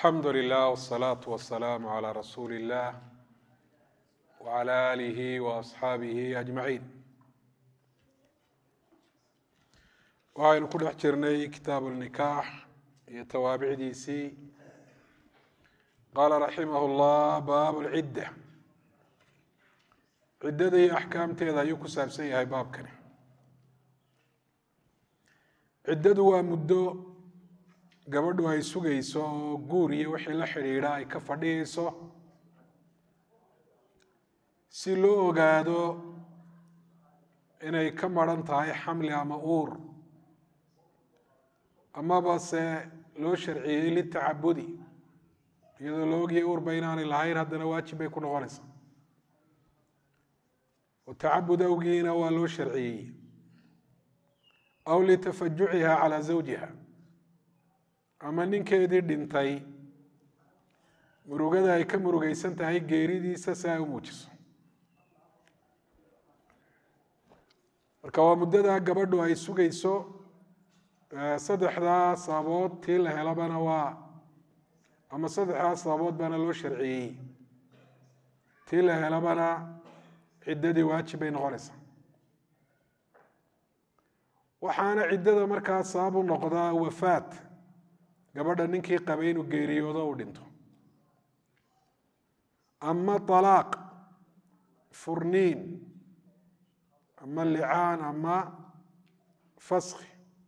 alxamdu lilah wsalaatu wasalaamu calaa rasuuli illah wacala aalihi waasxaabihi ajmaciin waxaynu ku dhex jirnay kitaabu lnikaax iyo tawaabicdiisii qaala raximah llah baabu lcidda ciddada iyo axkaamteeda ayuu ku saabsan yahay baabkani ciddadu waa muddo gabadhu ay sugayso oo guur iyo wixii la xidhiidha ay ka fadhiyeyso si loo ogaado inay ka maran tahay xamli ama uur amaba se loo sharciyey litacabudi iyadoo la ogyahay uurba inaanay lahayn haddana waajib bay ku noqonaysaa oo tacabud awgiina waa loo sharciyey aw litafajuciha calaa zawjiha ama ninkeedii dhintay murugada ay ka murugeysan tahay geeridiisa si ay u muujiso marka waa muddada gabadhu ay sugayso saddexdaa sababood tii la helabana waa ama saddexdaa sababood baana loo sharciyey tii la helabana ciddadii waajib bay noqonaysaa waxaana ciddada markaa sabab u noqdaa wafaat gabadha ninkii qabay inuu geeriyoodo u dhinto ama alaaq furniin ama licaan ama faski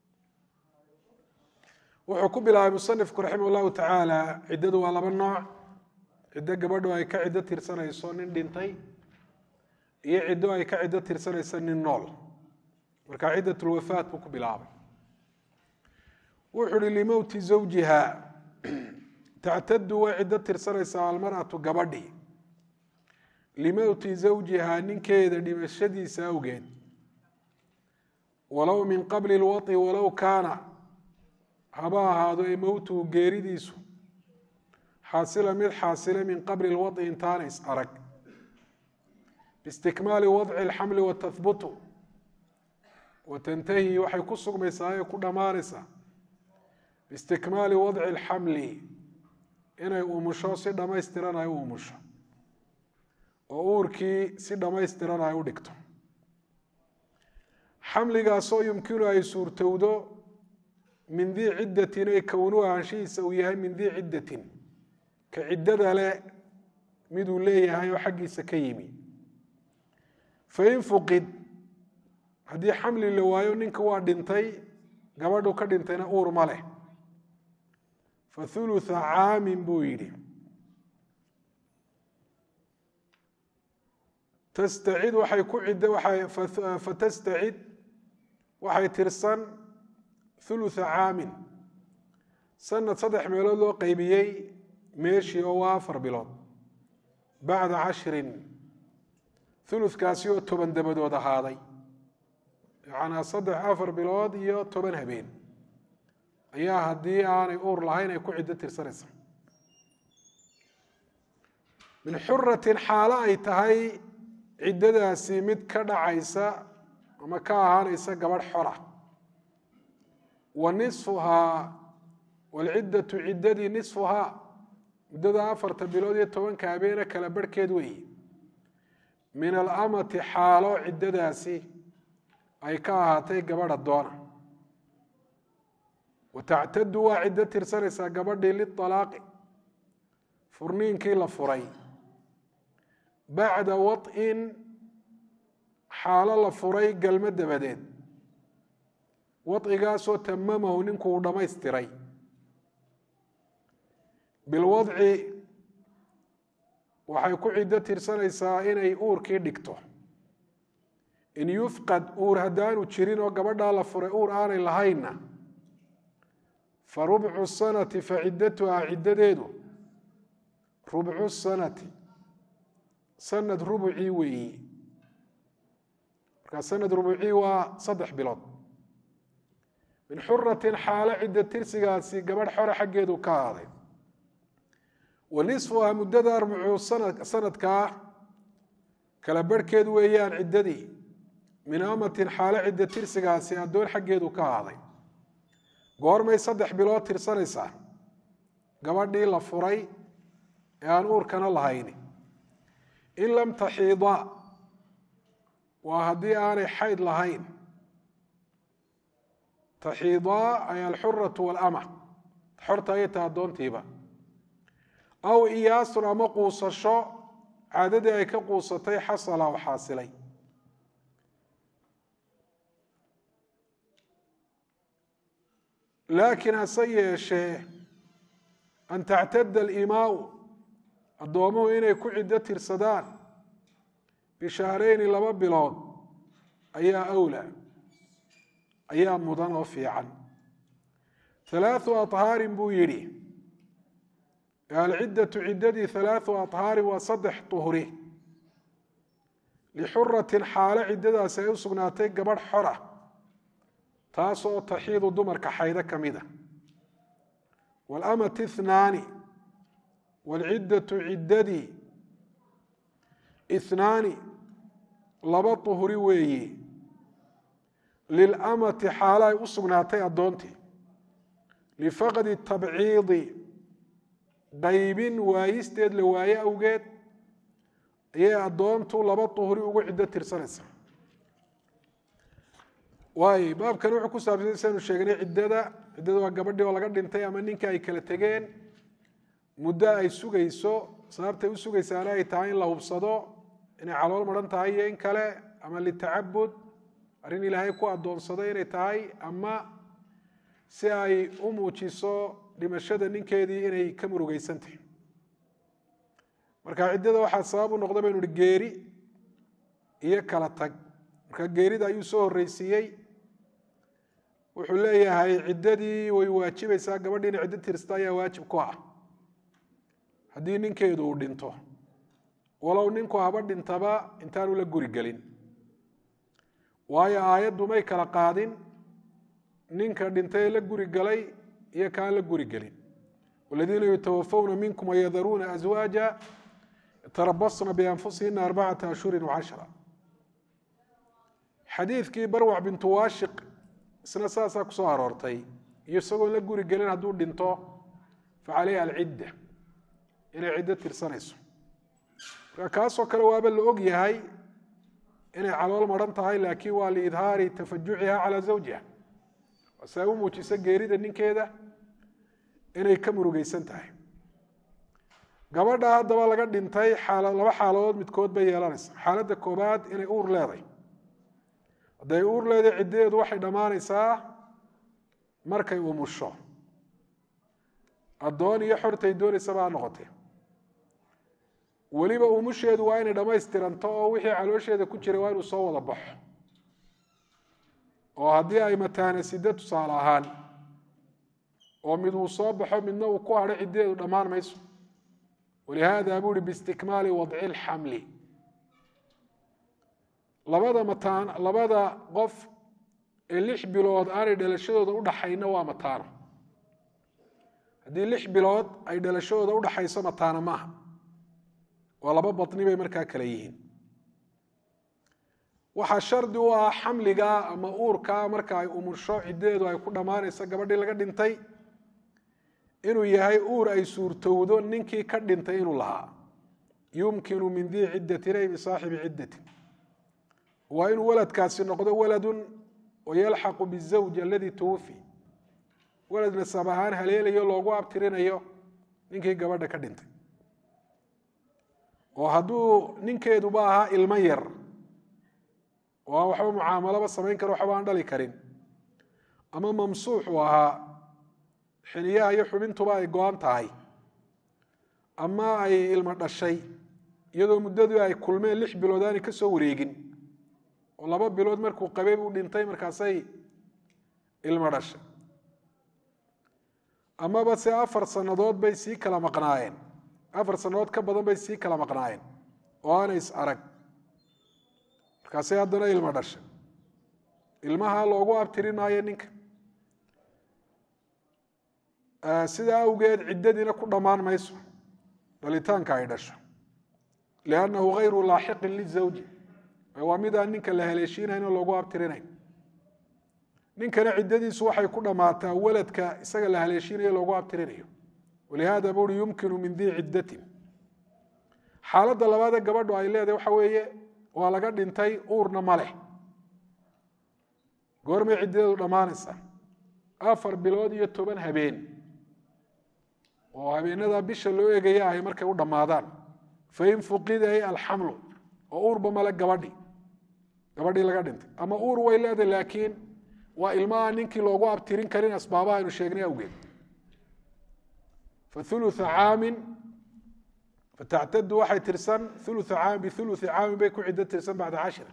wuxuu ku bilaabay musanifku raximah llahu tacaala ciddadu waa laba nooc ciddo gabadhu ay ka ciddo tirsanayso nin dhintay iyo ciddo ay ka ciddo tirsanayso nin nool marka ciddat lwafaat buu ku bilaabay wuxu uhi limowti zawjiha tactadu way ciddo tirsanaysaa almar'atu gabadhi limowti zawjiha ninkeeda dhimashadiisa awgeed walow min qabli lwaطi walow kaana haba ahaado ee mowtuhu geeridiisu xaasila mid xaasila min qabli lwaطi intaana is arag biistikmaali wadci اlxamli watahbutu watantahi waxay ku sugmaysaa ee ku dhammaanaysaa biistikmaali wadci اlxamli inay umusho si dhammaystiran ay u umusho oo uurkii si dhammaystiran ay u dhigto xamligaasoo yumkinu ay suurtowdo min dii ciddatin ay kownu ahaanshihiisa uu yahay min dii ciddatin ka ciddada leh miduu leeyahay oo xaggiisa ka yimi fain fuqid haddii xamli la waayo ninka waa dhintay gabadhu ka dhintayna uur ma leh fa hulutha caamin buu yidhi tastacid waxay ku cidda waxay fatastacid waxay tirsan hulutha caamin sanad saddex meelood loo qeybiyey meeshii oo waa afar bilood bacda cashrin huludkaasi oo toban dabadood ahaaday yacnaa saddex afar bilood iyo toban habeen ayaa haddii aanay uur lahayn ay ku ciddo tirsanaysa min xuratin xaalo ay tahay ciddadaasi mid ka dhacaysa ama ka ahaanaysa gabadh xora wa nisfuhaa walciddatu ciddadii nisfuhaa muddada afarta bilood iyo tobanka habeene kala barhkeed weeye min alamati xaalo ciddadaasi ay ka ahaatay gabadha doona wa tactadu waa ciddo tirsanaysaa gabadhii lialaaqi furniinkii la furay bacda waط'in xaalo la furay galmo dabadeed wacigaasoo tamamahu ninku uu dhammaystiray bilwadci waxay ku ciddo tirsanaysaa inay uurkii dhigto in yufqad uur haddaanu jirin oo gabadhaa la furay uur aanay lahaynna fa rubcu sanati fa ciddatuhaa ciddadeedu rubcu sanati sanad rubucii weeyi markaa sanad rubucii waa saddex bilood min xuratin xaalo cidda tirsigaasi gabadh xore xaggeedu ka ahaaday wa nisfuhaa muddada arbucu sanadkaa kala barhkeed weeyaan ciddadii min amatin xaalo cidda tirsigaasi addoon xaggeedu ka ahaaday goormay saddex bilood tirsanaysaa gabadhii la furay ee aan uurkana lahayni in lam taxiida waa haddii aanay xayd lahayn taxiidaa ay alxuratu walama xorta ayay taha addoontiiba aw iyaasun ama quusasho caadadii ay ka quusatay xasala oo xaasilay laakiin hase yeeshee an tactada alimaau addoomuhu inay ku ciddo tirsadaan bishahreyni laba bilood ayaa awlaa ayaa mudan oo fiican halaathu athaarin buu yidhi alciddatu ciddadii halaathu athaarin waa saddex tuhri lixuratin xaalo ciddadaasi ay u sugnaatay gabadh xora taasoo taxiidu dumarka xaydo ka mida waalamati ithnaani waalciddatu ciddadii ithnaani laba tuhri weeyi lilamati xaalo ay u sugnaatay addoontii lifaqdi tabciidi qaybin waayisteed la waaye awgeed ayay addoontu laba tuhri ugu ciddo tirsanaysa waayo baabkan wuxuu ku saabsanya saynu sheegnay ciddada ciddada waa gabadhii oo laga dhintay ama ninka ay kala tegeen muddo ay sugayso sababtay u sugaysaana ay tahay in la hubsado inay calool maran tahay iyo in kale ama litacabud arrin ilaahay ku addoonsaday inay tahay ama si ay u muujiso dhimashada ninkeedii inay ka murugeysantahy marka ciddada waxaa sabab u noqda baynu uhi geeri iyo kala tag marka geerida ayuu soo horreysiiyey wuxuu leeyahay ciddadii way waajibaysaa gabadhii inay ciddo tirsta ayaa waajib ku ah haddii ninkeedu uu dhinto walow ninku haba dhintaba intaanu la guri gelin waayo aayaddu may kala qaadin ninka dhintay la guri galay iyo kaan la guri gelin waladiina yutawafawna minkum wayadaruuna aswaaja yatarabasna bianfusihina arbacata ashhurin wacashra xadiidkii barwac bintu waashiq isna saasaa kusoo aroortay iyo isagoon la guri gelin hadduu dhinto fa caleyha alcidda inay ciddo tirsanayso marka kaasoo kale waaba la og yahay inay calool maran tahay laakiin waa liidhaari tafajuciha calaa zawjiha si ay u muujiso geerida ninkeeda inay ka murugeysan tahay gabadha haddaba laga dhintay laba xaaladood midkood bay yeelanaysa xaaladda koobaad inay uur leeday hadday uur leedahay ciddadeedu waxay dhammaanaysaa markay umusho addoon iyo xortay doonaysaba ha noqotee weliba umusheedu waa inay dhammaystiranto oo wixii caloosheeda ku jiray waa inuu soo wada baxo oo haddii ay mataana sida tusaale ahaan oo mid uu soo baxo midna uu ku hadho ciddadeedu dhammaan mayso walihaada buu uhi biistikmaali wadci lxamli labada mataan labada qof ee lix bilood aanay dhalashadooda udhaxayna waa mataano haddii lix bilood ay dhalashadooda udhaxayso mataano maaha waa laba batni bay markaa kale yihiin waxaa shardi u ah xamliga ama uurkaa marka ay umursho ciddadeedu ay ku dhammaanayso gabadhii laga dhintay inuu yahay uur ay suurtowdo ninkii ka dhintay inuu lahaa yumkinu min dii ciddatin ay bisaaxibi ciddatin waa inuu waladkaasi noqdo waladun wayalxaqu bizawji aladii tuwufi walad nasab ahaan haleelayo loogu abtirinayo ninkii gabadha ka dhintay oo hadduu ninkeeduba ahaa ilmo yar oo aan waxba mucaamalaba samayn karo waxba aan dhali karin ama mamsuux uu ahaa xiniyaha iyo xubintuba ay go-an tahay ama ay ilmo dhashay iyadoo muddadii ay kulmeen lix bilood aanay ka soo wareegin oo laba bilood markuu qabay buu dhintay markaasay ilmo dhashay amaba se afar sannadood bay sii kala maqnaayeen afar sannadood ka badan bay sii kala maqnaayeen oo aanay is arag markaasay haddana ilmo dhashay ilmaha loogu abtirin maayo ninka sidaa awgeed ciddadiina ku dhammaan mayso dhalitaanka ay dhasho liannahu hayru laaxiqin lizawji waa midaan ninka la haleeshiinayn oo loogu abtirinayn ninkana ciddadiisu waxay ku dhammaataa waladka isaga la haleeshiinayo loogu abtirinayo walihada buuri yumkinu min dii ciddatin xaaladda labaadee gabadhu ay leedahay waxa weeye waa laga dhintay uurna ma leh goormay ciddadeedu dhammaanaysaa afar bilood iyo toban habeen oo habeenada bisha loo egaya ay markay u dhammaadaan fain fuqida ay alxamlu oo uurba male gabadhi gabadhii laga dhintay ama uur way leedahay laakiin waa ilmaha ninkii loogu abtirin karin asbaabaha aynu sheegnay awgeed faulua caamin fatactadu waxay tirsan ulua caamin biului caamin bay ku ciddo tirsan bacda cashira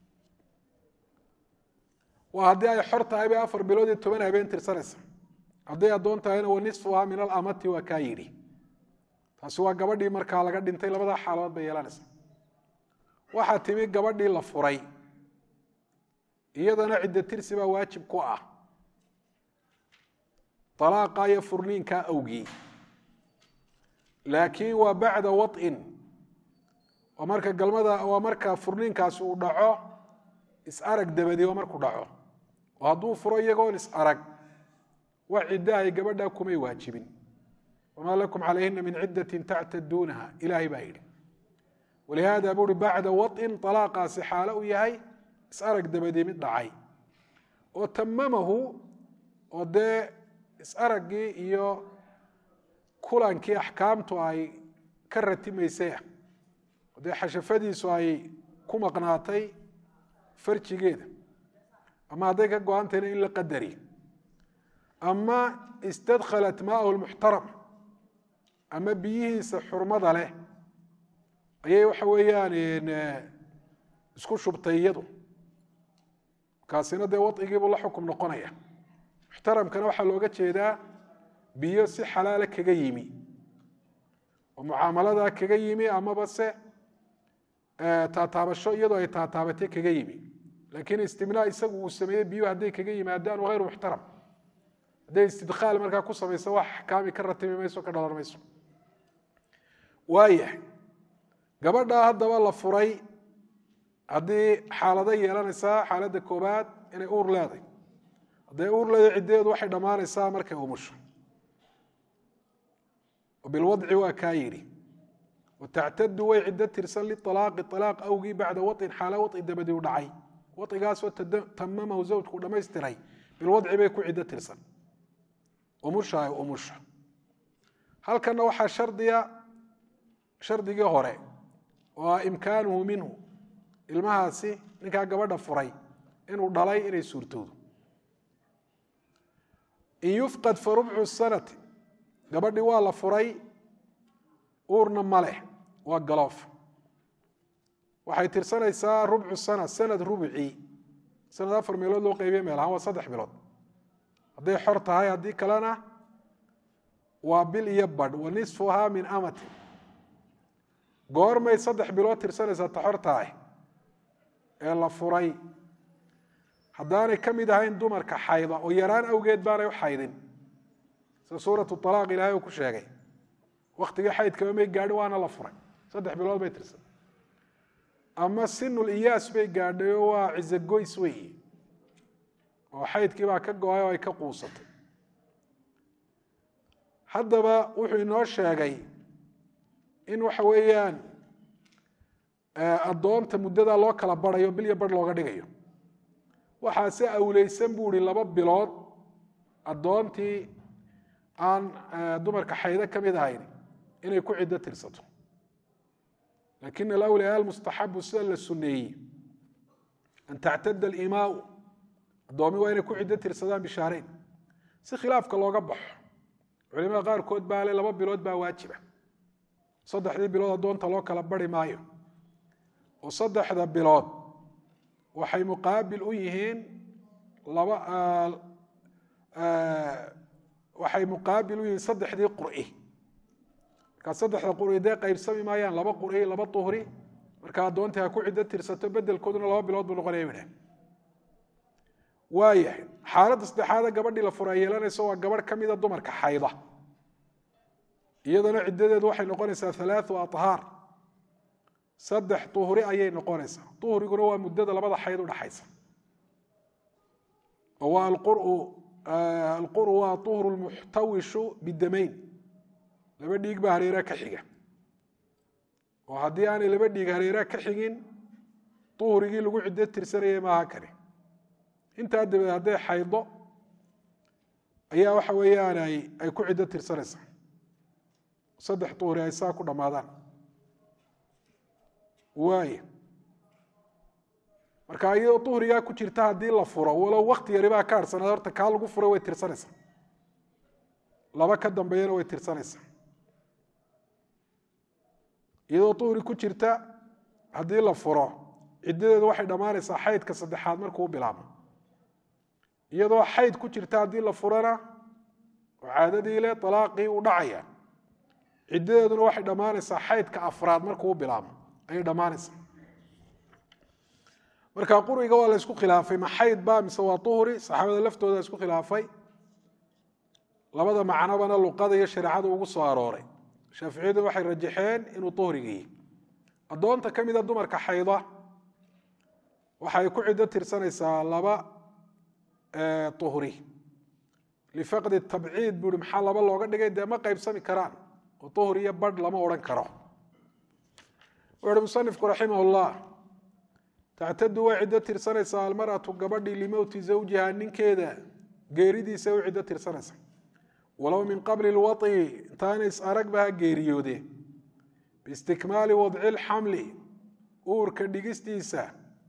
waa haddii ay xor tahay bay afar bilood iyo toban habeen tirsanaysa hadday addoon tahayna wa nisfuhaa min alamati waa kaa yidhi taasi waa gabadhii markaa laga dhintay labadaa xaaladood bay yeelanaysa waxaa timi gabadhii la furay iyadana ciddo tirsi baa waajib ku ah alaaqa iyo furniinkaa awgii laakiin waa bacda waطin waa marka galmada waa marka furniinkaasi uu dhaco is-arag dabadi waa markuu dhaco oo hadduu furo iyagoon is-arag wax ciddo ay gabadhaa kumay waajibin wamaa lakum calayhina min ciddatin tactaduunaha ilaahay baa yidhi walihaada buuri bacda waطin alaaqaasi xaalo u yahay is-arag dabadii mid dhacay oo tamamahu oo dee is-araggii iyo kulankii axkaamtu ay ka ratimaysay ah oo dee xashafadiisu ay ku maqnaatay farjigeeda ama hadday ka go-antayna in la qadari ama istadkhalat maahu lmuxtaram ama biyihiisa xurmada leh ayay waxa weeyaan isku shubtay iyadu kaasina dee wacigiibuu la xukum noqonaya muxtaramkana waxaa looga jeedaa biyo si xalaala kaga yimi oo mucaamaladaa kaga yimi amaba se taataabasho iyadoo ay taataabatay kaga yimi laakiin istimnaa isagu uu sameeyey biyuhu hadday kaga yimaadaan hayru muxtaram hadday istidkhaal markaa ku samayso wax axkaami ka ratimi mayso ka dhalan mayso waayahay gabadhaa haddaba la furay haddii xaalado yeelanaysaa xaaladda koobaad inay uur leeday hadday uur leeday ciddeedu waxay dhammaanaysaa markay umusho bilwadci waa kaa yidhi watactadu way ciddo tirsan lialaaqi alaaq awgii bacda wain xaala waci dabadii u dhacay wacigaasoo tamamahu zawjku dhamaystiray bilwadci bay ku ciddo tirsan umusha ay umusha halkanna waxaa shardiya shardigii hore oo ah imkaanuhu minhu ilmahaasi ninkaa gabadha furay inuu dhalay inay suurtoodo in yufqad fa rubcu sanati gabadhii waa la furay uurna ma leh waa galoof waxay tirsanaysaa rubcu sana sanad rubcii sanad afar meelood loo qeybiye meel ahaan waa saddex bilood hadday xor tahay haddii kalena waa bil iyo badh wa nisfuhaa min amati goormay saddex bilood tirsanaysaa ta xor tahay ee la furay haddaanay ka mid ahayn dumarka xayda oo yaraan awgeed baanay u xaydin sida suuratu alaaq ilahay uu ku sheegay waktigii xaydkaba may gaadhin waana la furay saddex bilood bay tirsan ama sinul iyaas bay gaadhay oo waa cizagoys weyi oo xaydkii baa ka go-ay oo ay ka quusatay haddaba wuxuu inoo sheegay in waxa weeyaan addoonta muddada loo kala barayo bilyo barh looga dhigayo waxaase awleysan buu ihi laba bilood addoontii aan dumarka xaydo ka mid ahayn inay ku ciddo tirsato lakin alawliyaa almustaxabu sida la suneeyey an tactada alimaau addoomi waa inay ku ciddo tirsadaan bishaareyn si khilaafka looga baxo culimada qaarkood baa le laba bilood baa waajiba saddexdii bilood addoonta loo kala bari maayo oo saddexda bilood waxay muqaabil u yihiin laba waxay muqaabil u yihiin saddexdii qur'i markaa saddexda qur'i dee qaybsami maayaan laba qur'i laba tuhri markaa addoontii ha ku ciddo tirsato bedelkooduna laba bilood buu noqonaya bidhah waayahay xaaladda saddexaada gabadhii la fura yeelanayso waa gabadh ka mida dumarka xayda iyadana ciddadeedu waxay noqonaysaa halaathu ahaar saddex uhri ayay noqonaysaa uhriguna waa muddada labada xayd udhaxaysa oo waa alquru waa uhru lmuxtawishu bidamayn laba dhiig baa hareeraha ka xiga oo haddii aanay laba dhiig hareeraha ka xigin duhrigii lagu ciddo tirsanayay maaha kani intaa dabadeed hadday xaydo ayaa waxa weeyaan ay ay ku ciddo tirsanaysaa saddex duhri ay saa ku dhammaadaan waaya marka iyadoo duhrigaa ku jirta haddii la furo walow wakti yaribaa ka harhsanaad horta kaa lagu furay way tirsanaysaa laba ka dambeeyana way tirsanaysaa iyadoo duhri ku jirta haddii la furo ciddadeedu waxay dhammaanaysaa xaydka saddexaad markuu u bilaabmo iyadoo xayd ku jirta haddii la furana oo caadadii le alaaqii u dhacaya ciddadeeduna waxay dhammaanaysaa xaydka afraad markuu u bilaabmo ayay dhammaanaysaa marka quriga waa la isku khilaafay ma xayd ba mise waa duhri saxaabada laftooda isku khilaafay labada macnobana luqada iyo shareecadu ugu soo arooray shaaficiyadu waxay rajaxeen inuu duhriga yihi addoonta ka mida dumarka xayda waxay ku ciddo tirsanaysaa laba uhri lifaqdi tabciid bui maxaa laba looga dhigay dee ma qaybsami karaan oo uhri iyo badh lama odhan karo wuxu uhi musanifku raximah llah tactadu way ciddo tirsanaysaa almaratu gabadhii limowti zawjiha ninkeeda geeridiisa u ciddo tirsanaysa walow min qabli lwaطi intaana is aragba ha geeriyoode biistikmaali wadci lxamli uurka dhigistiisa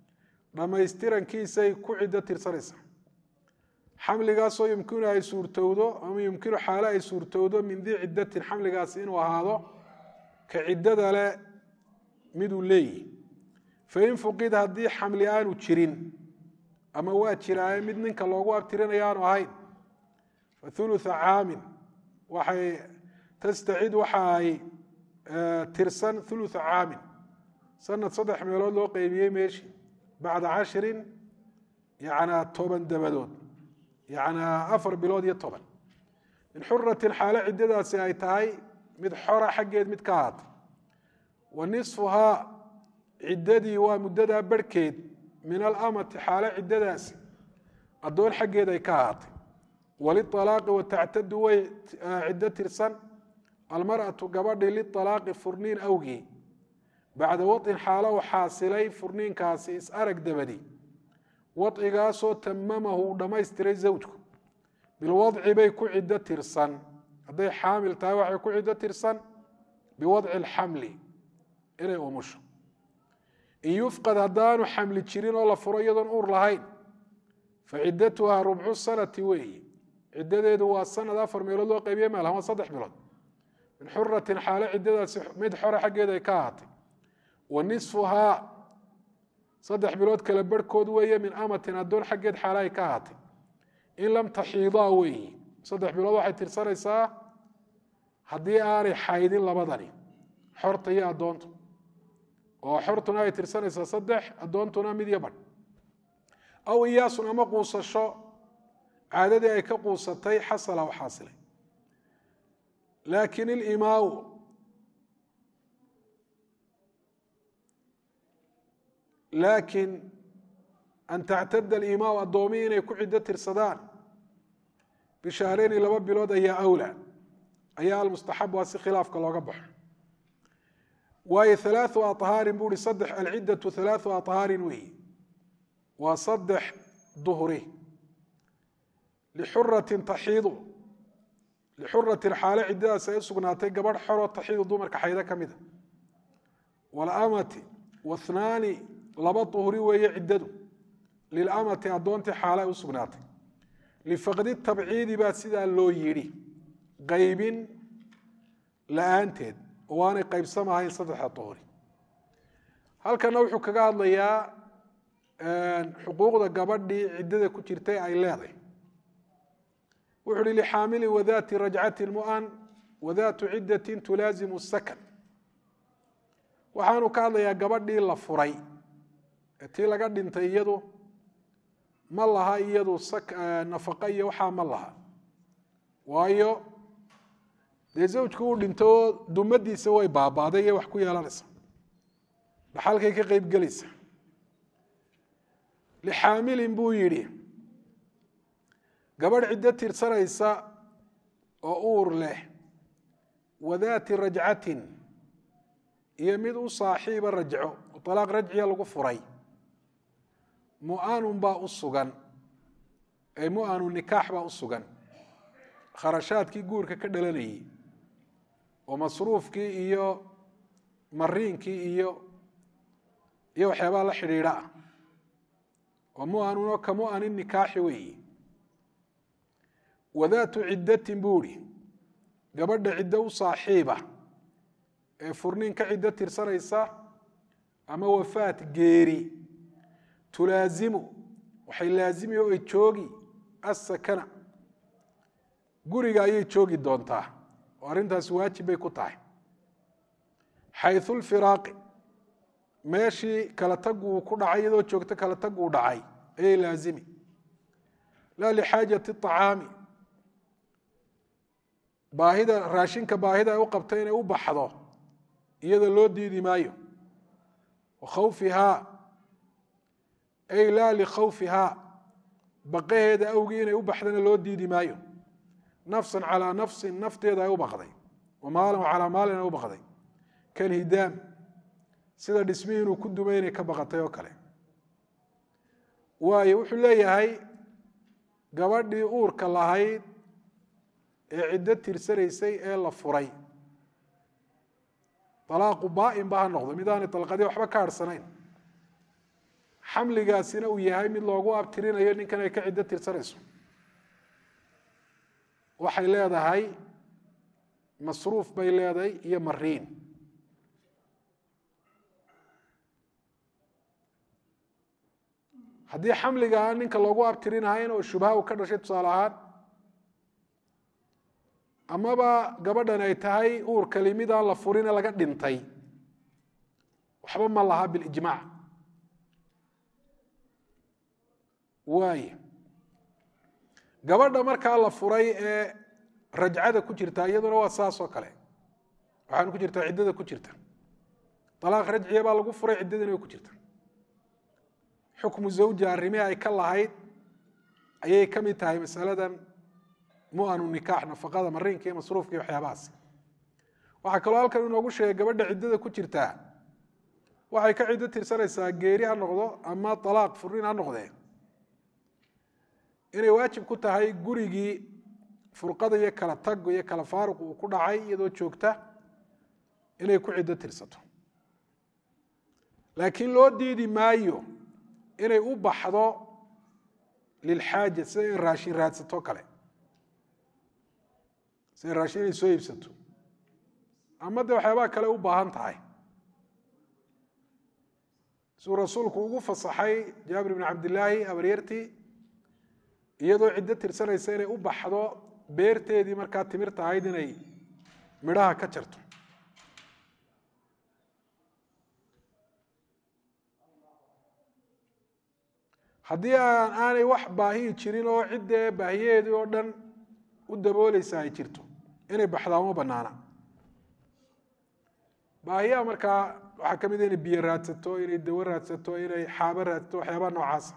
dhammaystirankiisay ku ciddo tirsanaysaa xamligaasoo yumkinu ay suurtowdo ama yumkinu xaale ay suurtowdo min dii ciddatin xamligaasi inuu ahaado ka ciddada le miduu leeyihi fain fuqid haddii xamli aanu jirin ama waa jiraaye mid ninka loogu abtirinaya aanu ahayn fa ulua caamin waxay tastacid waxa ay tirsan ulua caamin sanad saddex meelood loo qeybiyey meeshii bacda cashirin yanaa toban dabadood yanaa afar bilood iyo toban min xuratin xaalo ciddadaasi ay tahay mid xora xaggeed mid ka ahaatay wa nisfuhaa ciddadii waa muddadaa barhkeed min alamati xaalo ciddadaasi addoon xaggeed ay ka ahaatay walialaaqi watactadu way ciddo tirsan almar'atu gabadhii lialaaqi furniin awgii bacda waطin xaalo u xaasilay furniinkaasi is arag dabadi wadcigaasoo tamamahu uu dhammaystiray zawjku bilwadci bay ku ciddo tirsan hadday xaamil tahay waxay ku ciddo tirsan biwadci alxamli inay umusho in yufqad haddaanu xamli jirin oo la furo iyadoon uur lahayn fa ciddatuhaa rubcu sanati weeyi ciddadeedu waa sanad afar meelood loo qaybiye meel waa saddex bilood min xuratin xaalo ciddadaasi mid xore xaggeeda ay ka ahaatay wa nisfuhaa saddex bilood kale barhkood weeye min amatin addoon xaggeed xaala ay ka ahaatay in lam taxiidaa weeyi saddex bilood waxay tirsanaysaa haddii aanay xaydin labadani xorta iyo addoontu oo xortuna ay tirsanaysaa saddex addoontuna mid iyo badh aw iyaasun ama quusasho caadadii ay ka quusatay xasala u xaasilay laakin ilimaau laakiin an tactada alimaau addoomihi inay ku ciddo tirsadaan bishahreyni laba bilood ayaa awlaa ayaa almustaxab waa si khilaafka looga baxo waayo halaau ahaarin buu hi saddex alciddatu halaau ahaarin weeyi waa saddex duhri lixuratin taxiidu lixuratin xaalo ciddadaas ay u sugnaatay gabadh xoroo taxiidu dumarka xaydo ka mida walamati wathnaani laba duhri weeye ciddadu lilamati addoontii xaalo ay u sugnaatay lifaqdi tabciidi baa sidaa loo yidhi qaybin la-aanteed oo aanay qaybsamahayn saddexda duhri halkana wuxuu kaga hadlayaa xuquuqda gabadhii ciddada ku jirtay ay leedahay wuxu uhi lixaamili wadati rajcati mu'an wadatu ciddatin tulaazimu sakan waxaanu ka hadlayaa gabadhii la furay ee tii laga dhintay iyadu ma laha iyadu nafaqa iyo waxaa ma laha waayo dee zawjku uu dhinto oo dumadiisa way baabaaday iyo wax ku yeelanaysa dhaxalkay ka qeyb gelaysa lixaamilin buu yidhi gabadh ciddo tirsanaysa oo uur leh wadaati rajcatin iyo mid u saaxiiba rajco oo alaaq rajciya lagu furay mu'anun baa u sugan ay mu'anu nikaax baa u sugan kharashaadkii guurka ka dhalanayay oo masruufkii iyo mariinkii iyo iyo waxyaabaha la xidhiidha ah oo mu'anun oo ka mu'anin nikaaxi weeyi wadaatu ciddatin buu ihi gabadha ciddo u saaxiiba ee furniin ka ciddo tirsanaysa ama wafaat geeri tulaazimu waxay laazimi oo ay joogi asakana guriga ayay joogi doontaa oo arrintaasi waajib bay ku tahay xayu lfiraaqi meeshii kala tagu uu ku dhacay iyadoo joogto kala tagu uu dhacay ayay laazimi laa lixaajati acaami baahida raashinka baahida ay u qabta inay u baxdo iyada loo diidi maayo wakhawfihaa ay laa likhawfihaa baqaheeda awgii inay u baxdana loo diidi maayo nafsan calaa nafsin nafteeda ay u baqday wa maalan calaa maalin ay u baqday kalhidaam sida dhismihii inuu ku dumay inay ka baqatay oo kale waayo wuxuu leeyahay gabadhii uurka lahayd ee ciddo tirsanaysay ee la furay alaaqu baa-in ba ha noqdo midaanay dalqadii waxba ka harhsanayn xamligaasina uu yahay mid loogu abtirinayo ninkan ay ka ciddo tirsanayso waxay leedahay masruuf bay leedahay iyo mariin haddii xamliga aan ninka loogu abtirinahayn oo shubha u ka dhashay tusaale ahaan amaba gabadhan ay tahay uurkali midaan la furine laga dhintay waxba ma laha bilijmaac waay gabadha markaa la furay ee rajcada ku jirta iyaduna waa saas oo kale waxaana ku jirtaa ciddada ku jirta alaaq rajciya baa lagu furay ciddadina way ku jirta xukmu zawja arrimihii ay ka lahayd ayay ka mid tahay masaladan mu'anu nikaax nafaqada mariinka iyo masruufka iyo waxyaabahaas waxaa kaloo halkan inoogu sheegay gabadha ciddada ku jirtaa waxay ka ciddo tirsanaysaa geeri ha noqdo ama alaaq furiin ha noqdee inay waajib ku tahay gurigii furqada iyo kala tag iyo kala faaruq uu ku dhacay iyadoo joogta inay ku ciddo tirsato laakiin loo diidi maayo inay u baxdo lilxaaja sida in raashin raadsato kale sida raashin inay soo iibsato ama dee waxyaabaha kale u baahan tahay siduu rasuulku ugu fasaxay jaabir bn cabdillaahi abaryartii iyadoo ciddo tirsanaysa inay u baxdo beerteedii markaa timirta ahayd inay midhaha ka jarto haddii aan aanay wax baahiyi jirin oo ciddee baahiyaheedii oo dhan u dabooleysa ay jirto inay baxdaa uma banaana baahiyaha markaa waxaa ka mid a inay biyo raadsato inay dawo raadsato inay xaabo raadsato waxyaabaha noocaasa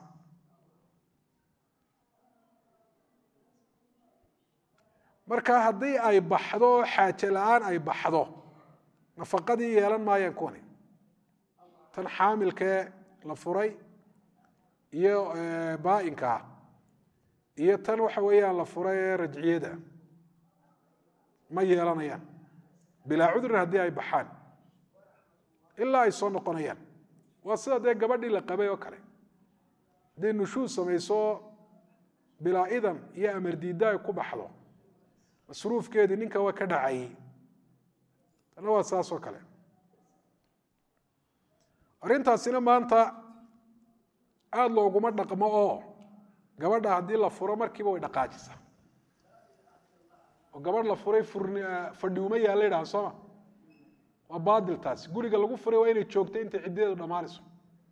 marka haddii ay baxdo oo xaaje la-aan ay baxdo nafaqadii yeelan maayaan kuwani tan xaamilkee la furay iyo baa-inkaa iyo tan waxa weeyaan la furay ee rajciyada ma yeelanayaan bilaa cudrin haddii ay baxaan ilaa ay soo noqonayaan waa sida dee gabadhii la qabay oo kale hadday nushuus samayso bilaa idan iyo amar diidda ay ku baxdo masruufkeedii ninka waa ka dhacayey tanna waa saas oo kale arrintaasina maanta aada looguma dhaqmo oo gabadha haddii la furo markiiba way dhaqaajisaa oo gabadh la furay fadhi uma yaalla yidhaha sooma waa baadil taasi guriga lagu furay waa inay joogto intay ciddadeedu dhammaanayso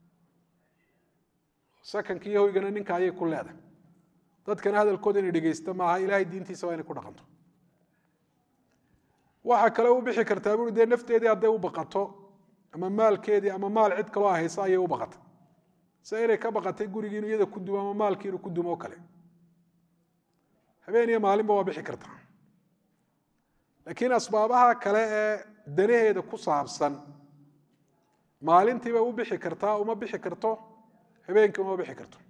sakanka iyo hoygana ninka ayay ku leedahay dadkana hadalkooda inay dhegeysto maaha ilaahay diintiisa waa inay ku dhaqanto waxaa kale u bixi kartaa buri dee nafteedii hadday u baqato ama maalkeedii ama maal cid kaloo haysa ayay u baqatay sida inay ka baqatay gurigii inu iyada ku dumo ama maalkii inuu ku dumo o kale habeen iyo maalinba waa bixi kartaa laakiin asbaabaha kale ee danaheeda ku saabsan maalintiibay u bixi kartaa uma bixi karto habeenkii uma bixi karto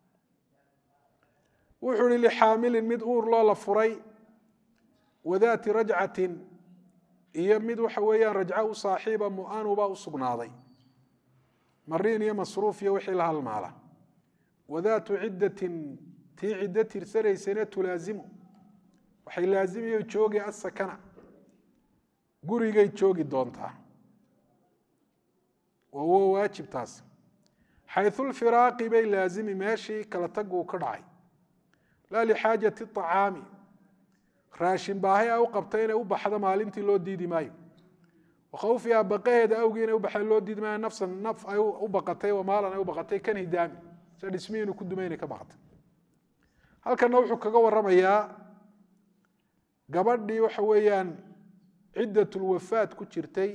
wuxuu ihi lixaamilin mid uur loo la furay wadaati rajcatin iyo mid waxa weeyaan rajco u saaxiiba mu'anuba u sugnaaday mariin iyo masruuf iyo wixii la halmaala wadaatu ciddatin tii ciddo tirsanaysana tulaazimu waxay laazimiyo joogi asakana gurigay joogi doontaa waa waajib taas xayثulfiraaqi bay laazimi meeshii kala tagu ka dhacay laa lixaajati طacaami raashin baahay a u qabta inay u baxdo maalintii loo diidi maayo wakhawfiha baqaheeda awgii inay u baxda loo diidi maayo nafsan naf ay u baqatay wamaalan ay u baqatay kan hidaami sida dhismihii inuu ku dumay inay ka baqatay halkana wuxuu kaga waramayaa gabadhii waxa weeyaan ciddatulwafaad ku jirtay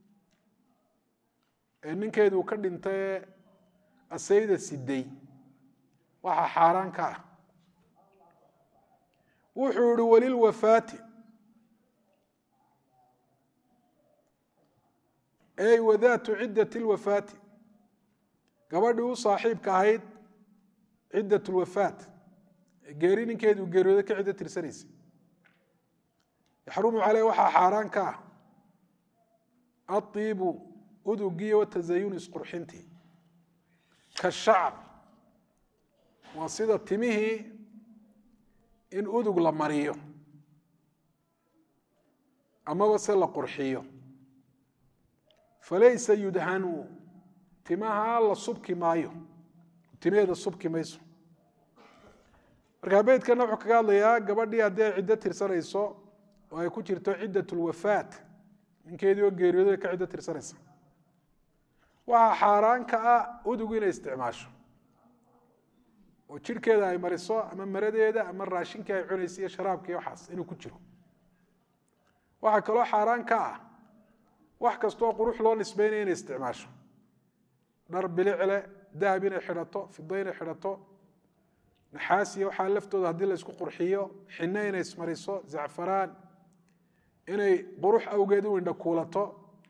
ee ninkeedu ka dhintay asayda siday waxaa xaaraan ka ah wuxuu ihi walilwafaati ey wadaatu ciddati lwafaati gabadhii u saaxiibka ahayd ciddat lwafaat geeri ninkeedu geeriyooda ka ciddo tirsanaysa yaxrumu caleyh waxaa xaaraan ka ah aiibu udugii watazayun isqurxintii kashacr waa sida timihii in udug la mariyo amaba se la qurxiyo falaysa yudhanu timaha la subki maayo timaheeda subki mayso markaa beydkana wuxuu kaga hadlayaa gabadhii haddii ay ciddo tirsanayso oo ay ku jirto ciddat lwafaat ninkeedii oo geeriyooday ka ciddo tirsanaysa waxaa xaaraan ka ah udug inay isticmaasho oo jirhkeeda ay mariso ama maradeeda ama raashinkii ay cunaysa iyo sharaabkii waxaas inuu ku jiro waxaa kaloo xaaraan ka ah wax kastoo qurux loo nisbeynaya inay isticmaasho dhar bilicle dahab inay xidhato fido inay xidhato naxaasiya waxaa laftooda haddii la isku qurxiyo xinno inay ismariso zacfaraan inay qurux awgeed u indhakuulato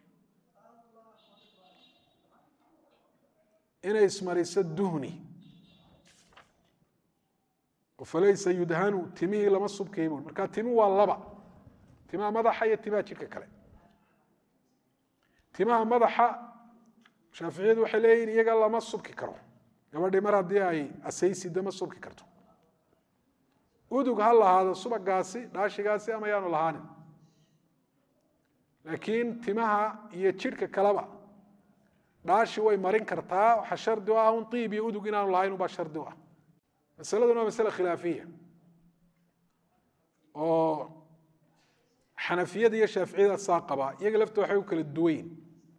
inay ismariso duhni falaysa yudhanu timihii lama subkaymun marka timi waa laba timaha madaxa iyo timaha jidhka kale timaha madaxa shaaficiyadu waxay leeyihin iyaga lama subki karo gabadhii mar haddii ay asaysida ma subki karto udug ha lahaado subagaasi dhaashigaasi ama yaanu lahaanin laakiin timaha iyo jidhka kaleba dhaashi way marin kartaa waxaa shardi u ah un iib iyo udug inaanu lahayn ubaa shardi u ah masaladuna waa masale khilaafiya oo xanafiyada iyo shaaficiyada saa qabaa iyaga lafta waxay u kala duwayin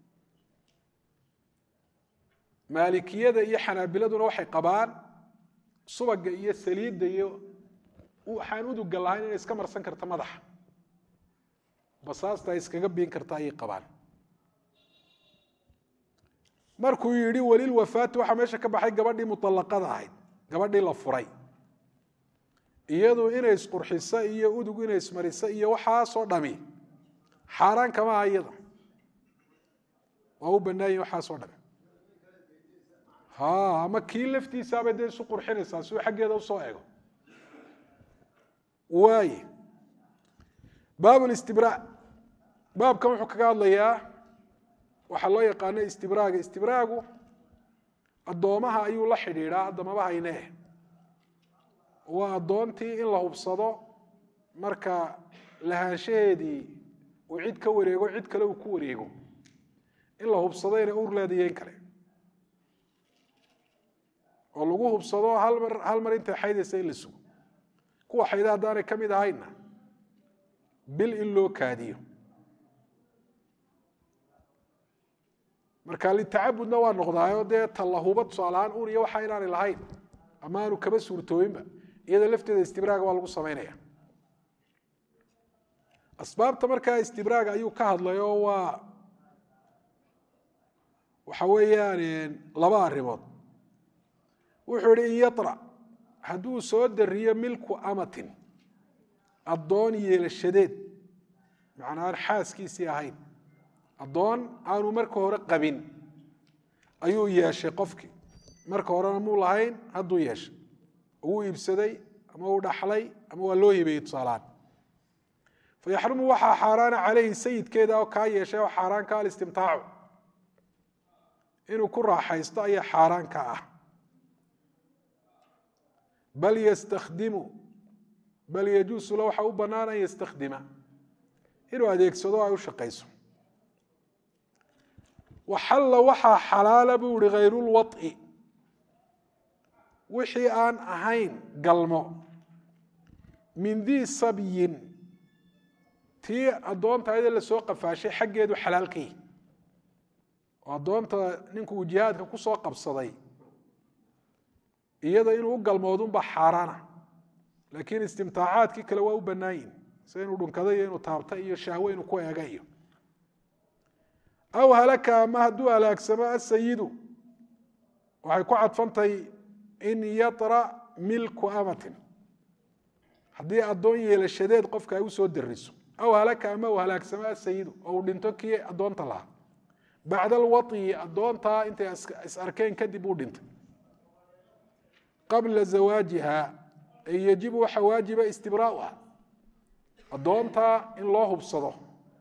maalikiyada iyo xanaabiladuna waxay qabaan subaga iyo saliidda iyo waxaan uduga lahayn inay iska marsan karta madaxa basaasta ay iskaga biin karta ayay qabaan markuu yidhi walilwafaati waxaa meesha ka baxay gabadhii muطalaqada ahayd gabadhii la furay iyadu inay isqurxiso iyo udug inay ismariso iyo waxaasoo dhami xaaraan kama aha iyada waa u banaayin waxaasoo dhami ha ama kii laftiisaabay dee isu qurxinaysaa si uu xaggeeda usoo ego waaye baab listibraa baabkan wuxuu kaga hadlayaa waxaa loo yaqaano istibraaga istibraagu addoomaha ayuu la xidhiidhaa addamaba haynee waa addoontii in la hubsado marka lahaanshaheedii uu cid ka wareego cid kale uu ku wareego in la hubsado inay ur leedayen kale oo lagu hubsado hal mar hal mar intay xaydaysa in la sugo kuwa xayda haddaanay ka mid ahaynna bil in loo kaadiyo marka litacabudna waa noqdaayo dee tallahuba tusaalahaan un iyo waxa inaanay lahayn ama aanu kaba suurtooyinba iyada lafteeda istibraaga waa lagu samaynaya asbaabta markaa istibraaga ayuu ka hadlay oo waa waxa weeyaan laba arrimood wuxuu ihi in yara hadduu soo dariyo milku amatin addoon yeelashadeed macnaa aan xaaskiisii ahayn addoon aanu marka hore qabin ayuu yeeshay qofkii marka horena muu lahayn hadduu yeeshay uu iibsaday ama uu dhaxlay ama waa loo hibeeyey tusaalahaan fayaxrumu waxaa xaaraana caleyhi sayidkeeda oo kaa yeeshay oo xaaraan ka alistimtaacu inuu ku raaxaysto ayaa xaaraan ka ah bal ystakdimu bal yajuusu la waxa u bannaan an yastakdima inuu adeegsado ay u shaqayso waxalla waxaa xalaala buu ihi hayrulwaط'i wixii aan ahayn galmo min dii sabyin tii addoonta ayada lasoo qafaashay xaggeedu xalaal ka yihi oo addoonta ninku uu jihaadka ku soo qabsaday iyada inuu u galmoodunba xaaraana laakiin istimtaacaadkii kale waa u bannaan yihin sida inuu dhunkado iyo inuu taabta iyo shahwe inuu ku eega iyo aw halaka ama hadduu halaagsamo asayidu waxay ku cadfantahay in yatra milku amatin haddii addoon yeelashadeed qofka ay usoo dariso aw halaka ama uu halaagsamo asayidu oo uu dhinto kii addoonta lahaa bacda alwaطyi addoontaa intay is arkeen kadib uu dhintay qabla zawaajiha ay yajibu waxa waajiba istibraauha addoontaa in loo hubsado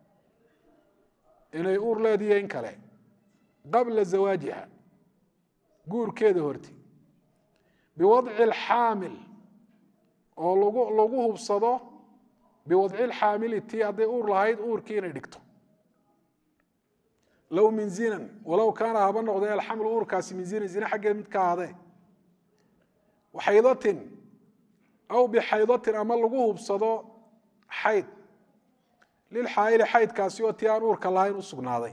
inay uur leediyo in kale qabla zawaajiha guurkeeda horti biwadci alxaamil oo lagu lagu hubsado biwadci lxaamili tii hadday uur lahayd uurkii inay dhigto low min zinan walow kaana haba noqdee alxamlu uurkaasi min zinan zine xaggeed mid ka ahaadee waxaydatin aw bixaydatin ama lagu hubsado xayd lilxaayili xaydkaasi oo tii aan uurka lahayn u sugnaaday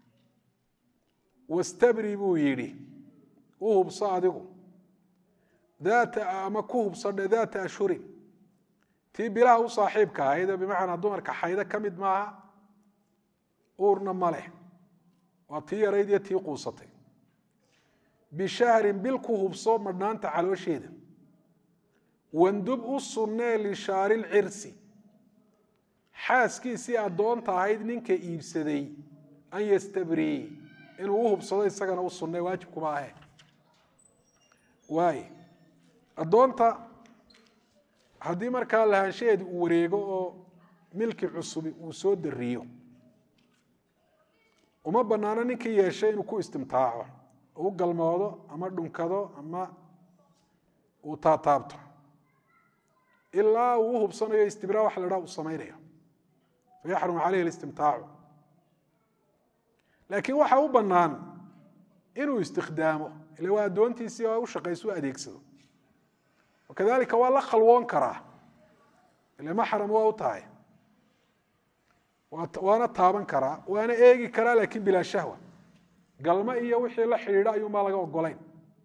wastabri buu yidhi u hubso adigu daata ama ku hubsadhe daata ashhurin tii bilaha u saaxiibka ahayd bimacnaa dumarka xaydo ka mid maaha uurna ma leh waa tii yarayd iyo tii quusatay bishahrin bil ku hubso madhnaanta caloosheeda wandub u sunnee lishaari lcirsi xaaskiisii addoonta ahayd ninka iibsaday an yastabrii inuu u hubsado isagana u sunnee waajibkuma ahe waay addoonta haddii markaa lahaanshaheedi uu wareego oo milki cusubi uu soo dariyo uma bannaano ninkii yeeshay inuu ku istimtaaco u galmoodo ama dhunkado ama uu taataabto ilaa uu u hubsanayo istibraa waxa la dhaha uu samaynayo fayaxrumu caleyhi listimtaacu laakiin waxa u bannaan inuu istikhdaamo ila waa addoontiisii oo u shaqayso u adeegsado wakadalika waa la khalwoon karaa ile maxram waa u tahay waana taaban karaa waana eegi karaa laakiin bilaa shahwa galmo iyo wixii la xidhiidha ayuunbaa laga ogolayn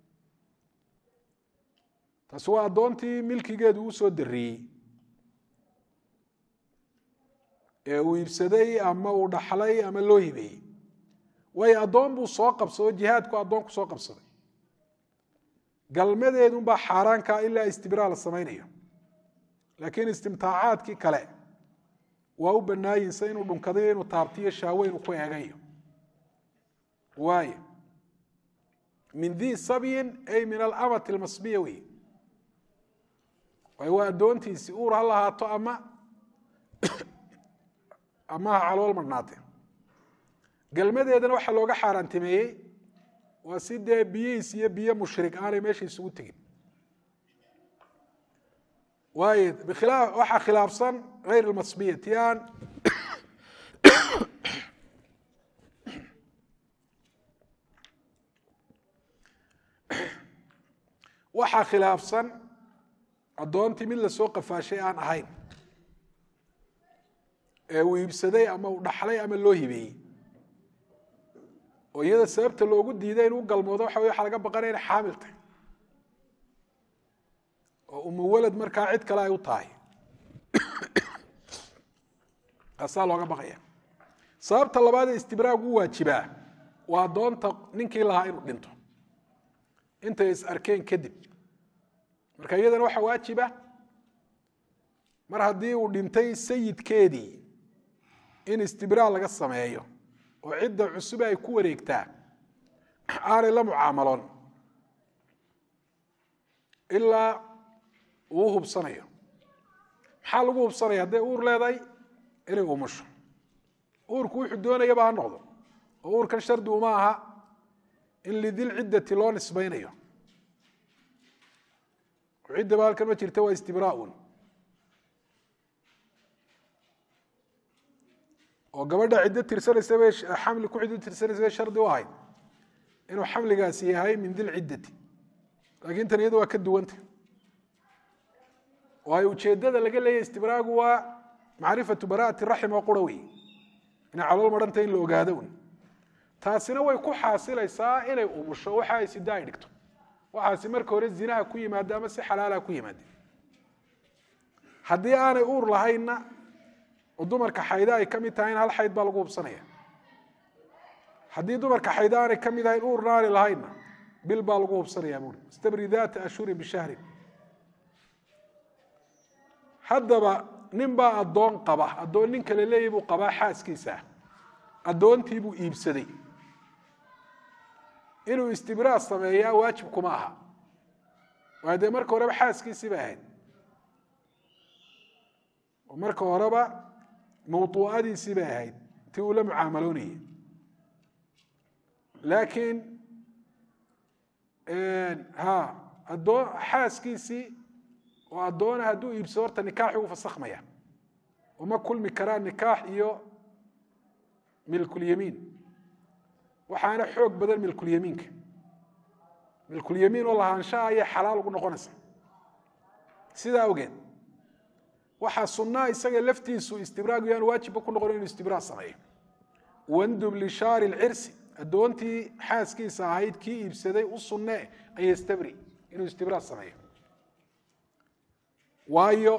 taasi waa addoontii milkigeedu uu soo dariyey ee uu iibsaday ama uu dhaxlay ama loo hibeeyey waayo addoon buu soo qabsado jihaadku addoon ku soo qabsaday galmadeedunbaa xaaraankaa ilaa istibraa la samaynayo laakiin istimtaacaadkii kale waa u banaayinsa inuu dhunkadayo inuu taabtiyo shaawe inuu ku eegayo waayo min dii sabyin ay min alamati almasbiya wey waayo waa addoontiisii uur ha lahaato ama ama ha calool madhnaate galmadeedana waxaa looga xaaraantimeeyey waa si dee biyihiis iyo biyo mushrik aanay meesha isugu tegin waayo bkhilaa waxaa khilaafsan hayr almasbiya ti aan waxaa khilaafsan addoontii mid lasoo qafaashay aan ahayn ee uu iibsaday ama uu dhaxlay ama loo hibeeyey oo iyada sababta loogu diiday inuu galmoodo waxa wey waxa laga baqanaya inay xaamil tahay oo umuwalad markaa cid kale ay u tahay taasaa looga baqaya sababta labaadee istibraag u waajibaa waa addoonta ninkii lahaa inuu dhinto intay is arkeen kadib marka iyadana waxaa waajiba mar haddii uu dhintay sayidkeedii in istibraa laga sameeyo oo cidda cusube ay ku wareegtaa aanay la mucaamaloon ilaa uu hubsanayo maxaa lagu hubsanaya hadday uur leedahay inay umusho uurku wuxuu doonayaba ha noqdo oo uurkan shardi uma aha in lidil ciddati loo nisbaynayo ciddaba halkan ma jirta waa istibraaun oo gabadha ciddo tirsanaysa bay xamli ku ciddo tirsanaysa bay shardi u ahayd inuu xamligaasi yahay min dil ciddati laakiin tan iyadu waa ka duwanta waayo ujeeddada laga leeyahy istibraagu waa macrifatu bara'ati raxim oo qura wey inay calool marhanta in la ogaado un taasina way ku xaasilaysaa inay umusho waxa ay sida ay dhigto waxaasi marka hore zinaha ku yimaada ama si xalaalaha ku yimaade haddii aanay uur lahaynna oo dumarka xayda ay ka mid tahay in hal xayd baa lagu hubsanaya haddii dumarka xayda aanay ka mid ahayn uurna aanay lahaynna bil baa lagu hubsanaya buuri istabri daata ashhurin bishahrin haddaba nin baa addoon qaba addoon nin kale leeyahy buu qabaa xaaskiisa addoontii buu iibsaday inuu istibraa sameeyaa waajib kuma aha waayo dee marka horeba xaaskiisii bay ahayd oo marka horeba mawduucadiisii bay ahayd tii uu la mucaamaloonayay laakiin ha addoon xaaskiisii oo addoona hadduu iibsado horta nikaaxi u fasakhmaya uma kulmi karaa nikaax iyo milkulyamiin waxaana xoog badan milkulyamiinka milkulyamiin oo lahaanshaha ayay xalaal ugu noqonaysa sidaa awgeed waxaa sunnaa isaga laftiisu istibraagu yaan waajibba ku noqon inuu istibraa sameeyo wandub lishaari lcirsi addoontii xaaskiisa ahayd kii iibsaday u sunnee an yastabri inuu istibraa sameeyo waayo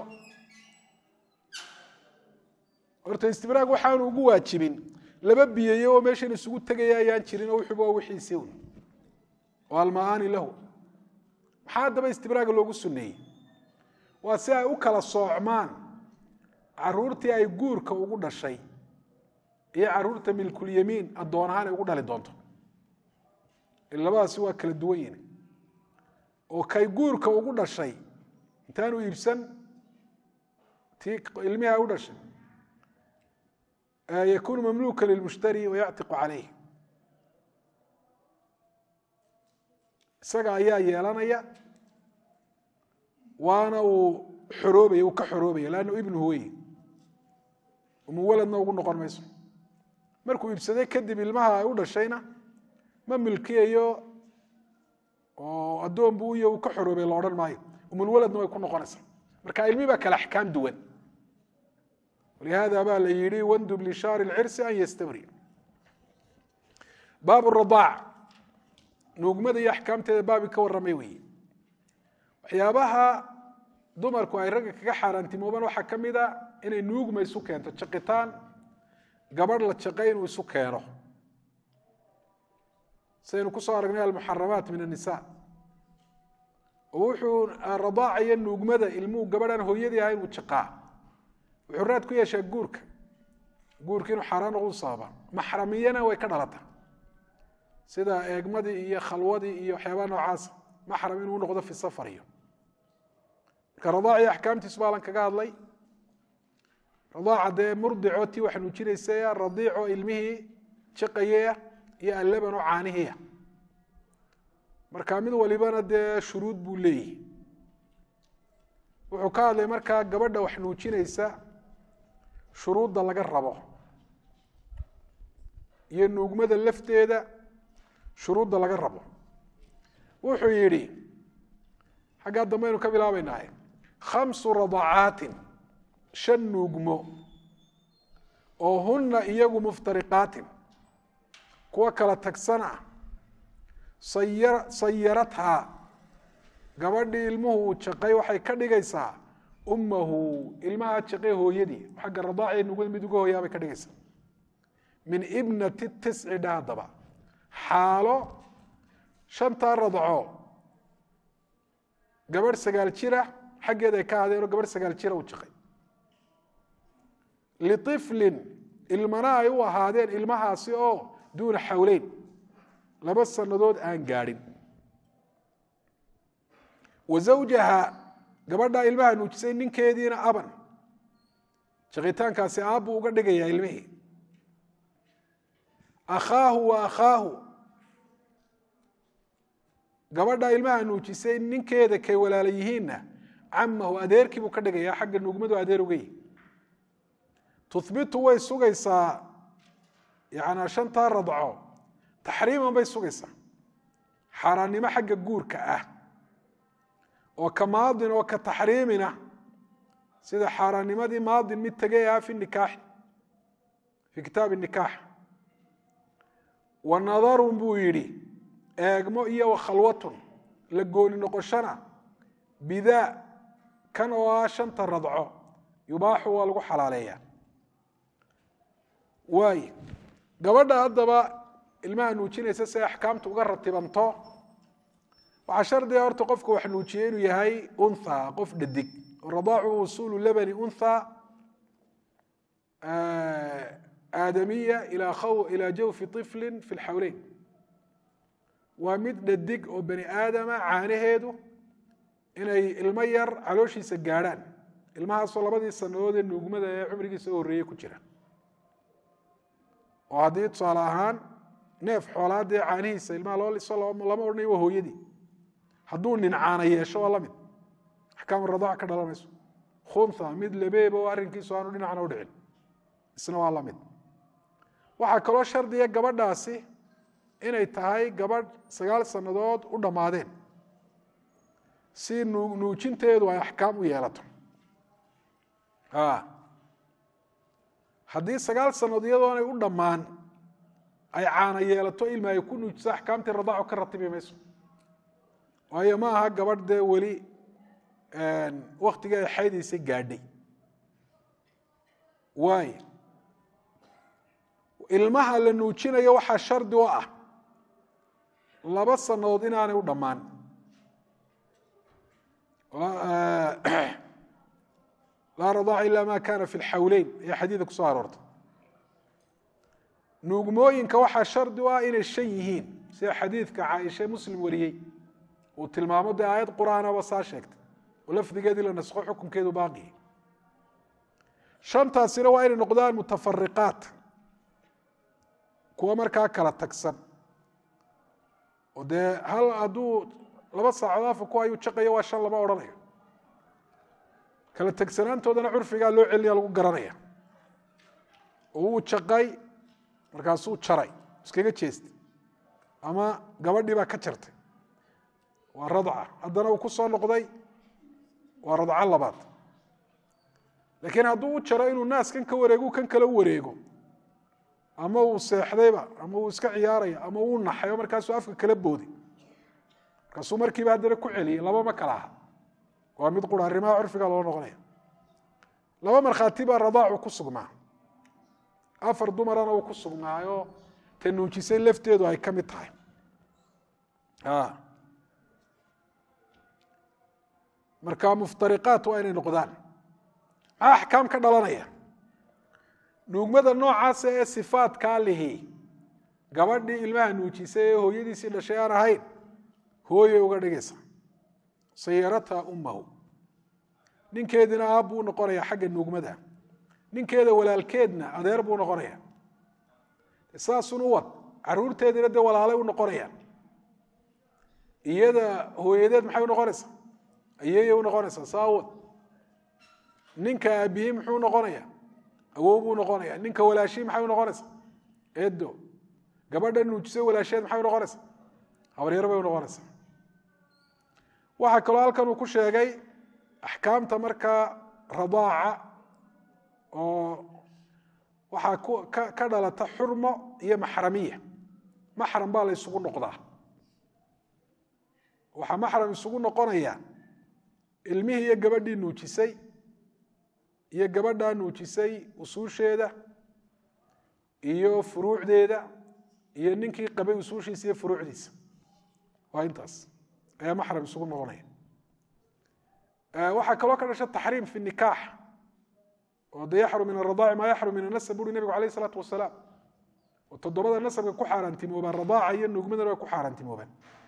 horta istibraag waxaanu ugu waajibin laba biyeeye oo meeshan isugu tegaya ayaan jirin oo wuxuuba waa wixiisii un oo alma'aani lahu maxaa haddaba istibraaga loogu sunneeyey waa si ay u kala soocmaan caruurtii ay guurka ugu dhashay iyo caruurta milkulyamiin addoon ahaan ay ugu dhali doonto labadaasi waa kala duwan yihin oo kay guurka ugu dhashay intaanu iibsan tii ilmihi ay u dhashay yakunu mamluka lilmushtari wayactiqu calayh isaga ayaa yeelanaya waana uu xoroobaya uu ka xoroobaya lannu ibnuhu wey umuwaladna ugu noqon mayso markuu iibsaday kadib ilmaha ay u dhashayna ma milkiyayo oo addoon buu iyo uu ka xoroobay la odhan maayo umulwaladna way ku noqonaysaa marka ilmi baa kale axkaam duwan walihada baa la yihi wandub lishaari lcirsi an yastabri baab radaac nuugmada iyo axkaamteeda baabi ka warramay weeye waxyaabaha dumarku ay ragga kaga xaaraantimoobaan waxaa ka mid a inay nuugma isu keento jaqitaan gabadh la jaqay inuu isu keeno sidaynu kusoo aragnay almuxaramaat min anisa oo wuxuu radaacaya nuugmada ilmuhu gabadhaan hooyadii ahayn uu jaqaa wuxuu raad ku yeeshaa guurka guurka inuu xaaraan noqdu sababa maxramiyana way ka dhalata sida eegmadii iyo khalwadii iyo waxyaabaha noocaasa maxram inuu noqdo fi safar iyo marka radaaciyo axkaamtiisu baalan kaga hadlay radaaca dee murdico tii wax nuujinaysaya radiico ilmihii jaqayaya iyo allaban oo caanihiya marka mid walibana dee shuruud buu leeyihi wuxuu ka hadlay markaa gabadha wax nuujinaysa shuruudda laga rabo iyo nuugmada lafteeda shuruudda laga rabo wuxuu yidhi xaggaa dambaynu ka bilaabaynaaye khamsu radacaatin shan nuugmo oo hunna iyagu muftariqaatin kuwa kala tagsan ah saya sayarathaa gabadhii ilmuhu uu jaqay waxay ka dhigaysaa ummahu ilmaha jaqay hooyadii xagga radaaci nuugmada mid uga hooyaa bay ka dhigaysaa min ibnati tisci dha haddaba xaalo shantaa radco gabadh sagaal jira xaggeeda ay ka hadeenoo gabadh sagaal jira u jaqay liiflin ilmana ay u ahaadeen ilmahaasi oo duuna xawleyn laba sannadood aan gaadhin wa zawjaha gabadhaa ilmaha nuujisay ninkeediina aban shaqitaankaasi aabbuu uga dhigayaa ilmihii akhaahu wa akhaahu gabadhaa ilmaha nuujisay ninkeeda kay walaala yihiinna camahu adeerkii buu ka dhigayaa xagga nuugmadu adeer uga yihi tuhbitu way sugaysaa yanaa shantaa radco taxriiman bay sugaysaa xaaraannimo xagga guurka ah oo ka maadin oo ka taxriimina sida xaaraannimadii maadin mid tegay ah fi nikaaxi fii kitaabi nikaax wa nadarun buu yidhi eegmo iyo wa khalwatun la gooni noqoshana bidaa kan oo ah shanta radco yubaaxu waa lagu xalaaleeyaa waay gabadha haddaba ilmaha nuujinaysa si ay axkaamta uga ratibanto waxaa shardiga horta qofka wax nuujiyey inuu yahay untha qof dhadig radaacu wusuulu labani untha aadamiya ilaa jawfi طifli fi lxawleyn waa mid dhadig oo bani aadama caanaheedu inay ilmo yar calooshiisa gaadhaan ilmahaasoo labadii sanadood ee nuugmada ee cumrigiisa u horreeyey ku jira oo haddii tusaale ahaan neef xoolaadee caanihiisa ilmaha loo liso lama odhanayo waa hooyadii hadduu nin caana yeesho waa la mid axkaam radaac ka dhalanayso khunha mid labeeba oo arrinkiisu aanu dhinacna udhicin isna waa la mid waxaa kaloo shardiga gabadhaasi inay tahay gabadh sagaal sannadood u dhammaadeen si nuujinteedu ay axkaam u yeelato haddii sagaal sannadood iyadoonay u dhammaan ay caana yeelato ilma ay ku nuujiso axkaamtii radaacu ka ratibi mayso waayo ma aha gabadh dee weli waktigii ay xaydaysay gaadhay waay ilmaha la nuujinayo waxaa shardi u ah laba sannadood inaanay u dhammaan laa radaaca ila ma kana fi lxawleyn ayaa xadiida kusoo aroortay nuugmooyinka waxaa shardi u ah inay shan yihiin sida xadiidka caaisha muslim wariyey uu tilmaamo dee aayad qur-aanaba saa sheegtay oo lafdigeedii la naskho xukunkeedu baaqiyay shantaasina waa inay noqdaan mutafariqaat kuwa markaa kala tagsan oo dee hal hadduu laba saacood afa ku ayuu jaqayo waa shan lama odhanayo kala tegsanaantoodana curfigaa loo celinaya lagu garanaya oo wuu jaqay markaasuu jaray iskaga jeestay ama gabadhii baa ka jartay waa radca haddana uu ku soo noqday waa radco labaad laakiin hadduu u jaro inuu naas kan ka wareego kan kale u wareego ama uu seexdayba ama uu iska ciyaaraya ama uu naxayo markaasuu afka kala booday markaasuu markiiba haddana ku celiyey laba ma kala aha waa mid qura arrimaha curfiga loo noqonaya laba markhaati baa radaacu ku sugnaa afar dumarana uu ku sugnaayo ta nuujisay lafteedu ay ka mid tahay marka muftariqaat waa inay noqdaan maxaa axkaam ka dhalanaya nuugmada noocaasa ee sifaatkaa lihi gabadhii ilmaha nuujisay ee hooyadiisii dhashay aan ahayn hooyay uga dhigaysa sayarataa ummahu ninkeediina aab buu noqonaya xagga nuugmada ninkeeda walaalkeedna adeer buu noqonaya saasun u wad caruurteediina dee walaalay u noqonayaan iyada hooyadeed maxay unoqonaysaa ayeeyay unoqonaysaa saawad ninka aabihii muxuu noqonaya awow buu noqonaya ninka walaashii maxay unoqonaysaa edo gabadha nuujisay walaasheed maxay unoqonaysaa habaryar bay unoqonaysaa waxaa kaloo halkan uu ku sheegay axkaamta markaa radaaca oo waxaa ka dhalata xurmo iyo maxramiya maxram baa la isugu noqdaa waxaa maxram isugu noqonaya ilmihii iyo gabadhii nuujisay iyo gabadhaa nuujisay usuusheeda iyo furuucdeeda iyo ninkii qabay usuushiisa iyo furuucdiisa waa intaas ayaa maxram isugu noqonaya waxaa kaloo ka dhasha taxriim fi nikaax oo de yaxrum min aradaaci maa yaxrum min anasab buuri nebigu alayh isalaatu wasalaam oo toddobada nasabka ku xaaraantimoobaan radaaca iyo nugmadana way ku xaaraantimoobaan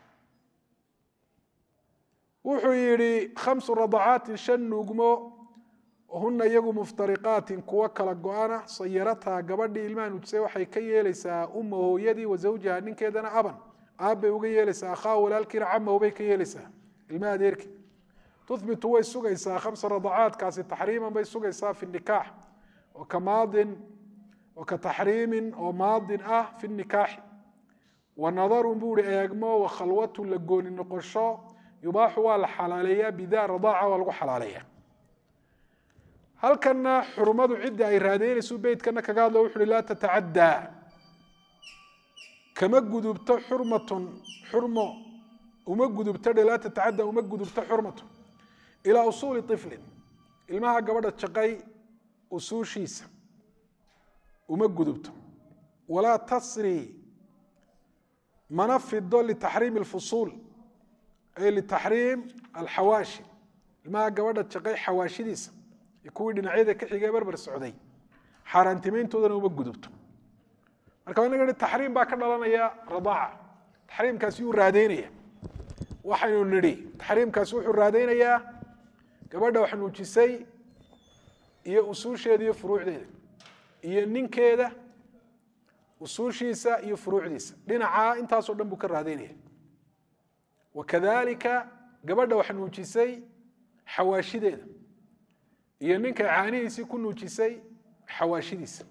wuxuu yidhi khamsu radacaatin shan nuugmo huna iyagu muftariqaatin kuwo kala go-ana sayarataa gabadhii ilmaha nuujisay waxay ka yeelaysaa uma hooyadii wa zawjaha ninkeedana aban aabbay uga yeelaysaa akhaa walaalkiina camahu bay ka yeelaysaa ilmaha adeerki tuhbitu way sugaysaa khamsa radacaadkaasi taxriiman bay sugaysaa fi nikaax oo ka maadin oo ka taxriimin oo maadin ah fi nikaaxi wa nadarun buu ihi eegmo wa khalwatu la gooni noqosho yubaaxu waa la xalaaleeyaa bidaa radaaca waa lagu xalaaleeya halkana xurmadu cidda ay raadeynaysu beytkana kaga hadlo wuxu uhi laa tatacaddaa kama gudubto xurmatun xurmo uma gudubto dhe laa tatacaddaa uma gudubto xurmatun ilaa usuuli iflin ilmaha gabadha jaqay usuushiisa uma gudubto walaa tasri mana fido litaxriimi alfusuul ay litaxriim alxawaashi ilmaha gabadha jaqay xawaashidiisa kuwii dhinacyada ka xigee barbar socday xaaraantimayntoodana uma gudubto marka inaga hi taxriim baa ka dhalanaya radaaca taxriimkaasi yuu raadeynaya waxaynu nidhi taxriimkaasi wuxuu raadeynayaa gabadha wax nuujisay iyo usuusheeda iyo furuucdeeda iyo ninkeeda usuushiisa iyo furuucdiisa dhinacaa intaasoo dhan buu ka raadeynaya wakadalika gabadha wax nuujisay xawaashideeda iyo ninka caanihiisii ku nuujisay xawaashidiisa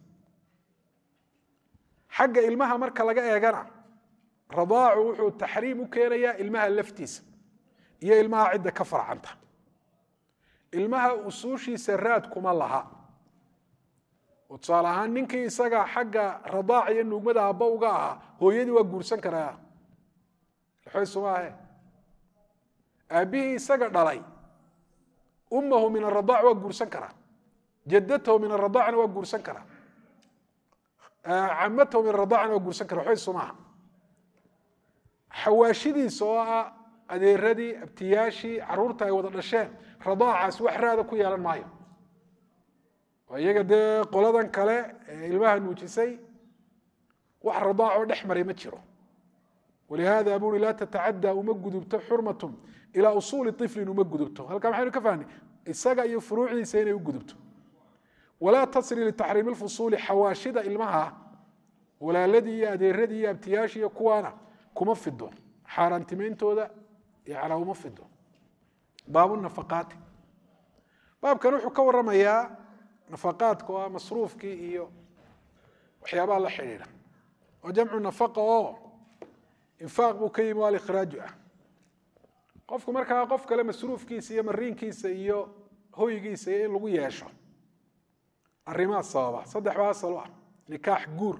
xagga ilmaha marka laga eegana radaacu wuxuu taxriim u keenayaa ilmaha laftiisa iyo ilmaha cidda ka farcanta ilmaha usuushiisa raad kuma laha oo tusaale ahaan ninkii isaga xagga radaac iyo nuugmada abba uga ahaa hooyadii waa guursan karaa xoysumaahe aabbihii isaga dhalay umahu min aradaac waa guursan karaa jadatahu min aradaacna waa guursan karaa camatahu min aradaacna waa guursan kara xoysumaaha xawaashidiisa oo ah adeeradii abtiyaashii caruurta ay wada dhasheen radaacaas wax raada ku yeelan maayo oo iyaga dee qoladan kale ee ilmaha nuujisay wax radaacoo dhex maray ma jiro walihaada buri laa tatacaddaa uma gudubto xurmatun ilaa usuuli iflin uma gudubto halkaa maxaynu ka fahnay isaga iyo furuucdiisa inay u gudubto walaa tasri litaxriimi lfusuuli xawaashida ilmaha walaaladii iyo adeeradii iyo abtiyaashii iyo kuwaana kuma fido xaaraantimeyntooda yana uma fido baabu nafaqaati baabkan wuxuu ka waramayaa nafaqaadka oo ah masruufkii iyo waxyaabaha la xidhiidha oo jamcu nafaqa oo infaaq buu ka yimi o alikhraaju ah qofku markaa qof kale masruufkiisa iyo mariinkiisa iyo hoygiisa iyo in lagu yeesho arrimaha sababa saddex baa asal u ah nikaax guur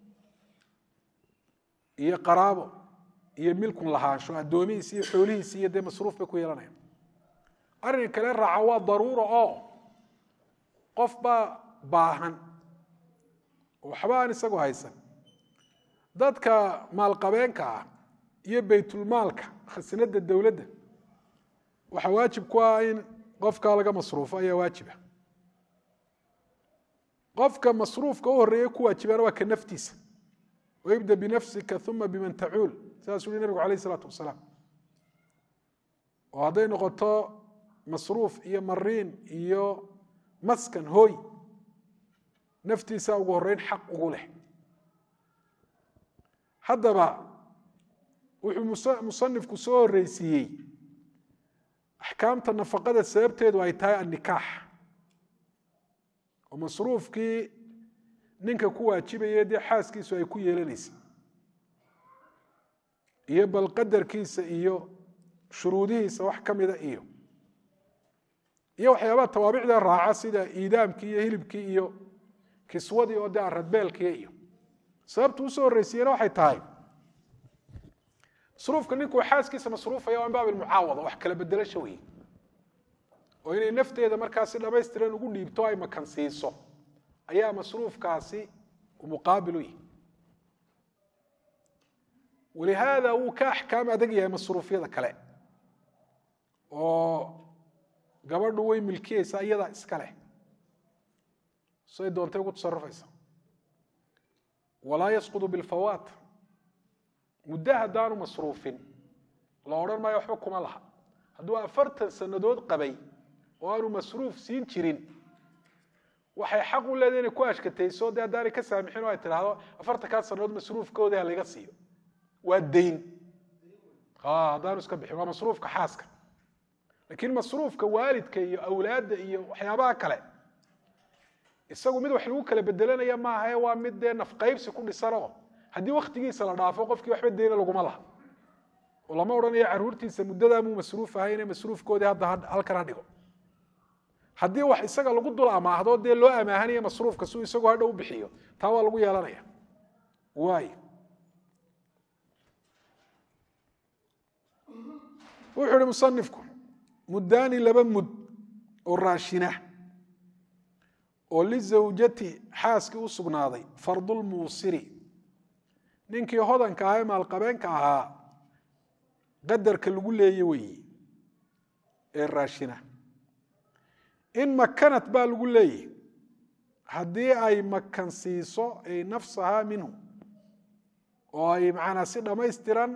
iyo qaraabo iyo milkun lahaansho addoomihiisi iyo xoolihiisi iyo dee masruuf bay ku yeelanayaan arrin kale raaca waa daruura oo qof baa baahan oo waxba aan isagu haysan dadka maalqabeenka ah iyo baytulmaalka khasinada dowladda waxaa waajib ku ah in qofkaa laga masruufo ayaa waajiba qofka masruufka u horeeya ku waajibana waa ka naftiisa waibda binafsika uma biman tacuul sidaasuu yihi nabigu alayh isalaatu wasalaam oo hadday noqoto masruuf iyo mariin iyo maskan hooy naftiisa ugu horeyn xaq ugu leh haddaba wuxuu musanifku soo horeysiiyey axkaamta nafaqada sababteedu ay tahay annikaax oo masruufkii ninka ku waajibaya dee xaaskiisu ay ku yeelanaysa iyo bal qadarkiisa iyo shuruudihiisa wax ka mida iyo iyo waxyaabaha tawaabicda raaca sida iidaamkii iyo hilibkii iyo kiswadii oo dee aradbeelkii iyo sababtu usoo horreysiiyena waxay tahay masruufka ninkuu xaaskiisa masruufaya waa min baab ilmucaawada wax kala bedelasho wey oo inay nafteeda markaa si dhamaystiran ugu dhiibto ay makan siiso ayaa masruufkaasi muqaabil u yihi walihaada wuu ka axkaam adag yahay masruufyada kale oo gabadhu way milkiyeysaa iyadaa iska leh siday doontay ugu tasarufaysa walaa yasqudu bilfawaat muddo haddaanu masruufin la odhan maayo waxba kuma laha hadduu afartan sannadood qabay oo aanu masruuf siin jirin waxay xaq u leedahay inay ku ashkatayso dee haddaanay ka saamixin oo ay tidhaahdo afartankaa sannadood masruufkoodii ha laga siiyo waa dayn haddaanu iska bixin waa masruufka xaaska laakiin masruufka waalidka iyo awlaadda iyo waxyaabaha kale isagu mid wax lagu kala bedelanaya maaha ee waa mid dee nafqaybsi ku dhisanoo haddii waktigiisa la dhaafo qofkii waxba deyna laguma laha oo lama odhanayo caruurtiisa muddadaamuu masruuf ahayne masruufkoodii hadda halkan ha dhigo haddii wax isaga lagu dul amaahdo dee loo amaahanayo masruufka siuu isagoo hadha u bixiyo taa waa lagu yeelanaya waay wuxuu ihi musanifku muddaani laba mud oo raashina oo lizawjati xaaskii u sugnaaday fardulmuusiri ninkii hodanka ahaa ee maalqabeenka ahaa qadarka lagu leeye weeye ee raashina in makanat baa lagu leeyahy haddii ay makan siiso ay nafsahaa minhu oo ay macanaa si dhammaystiran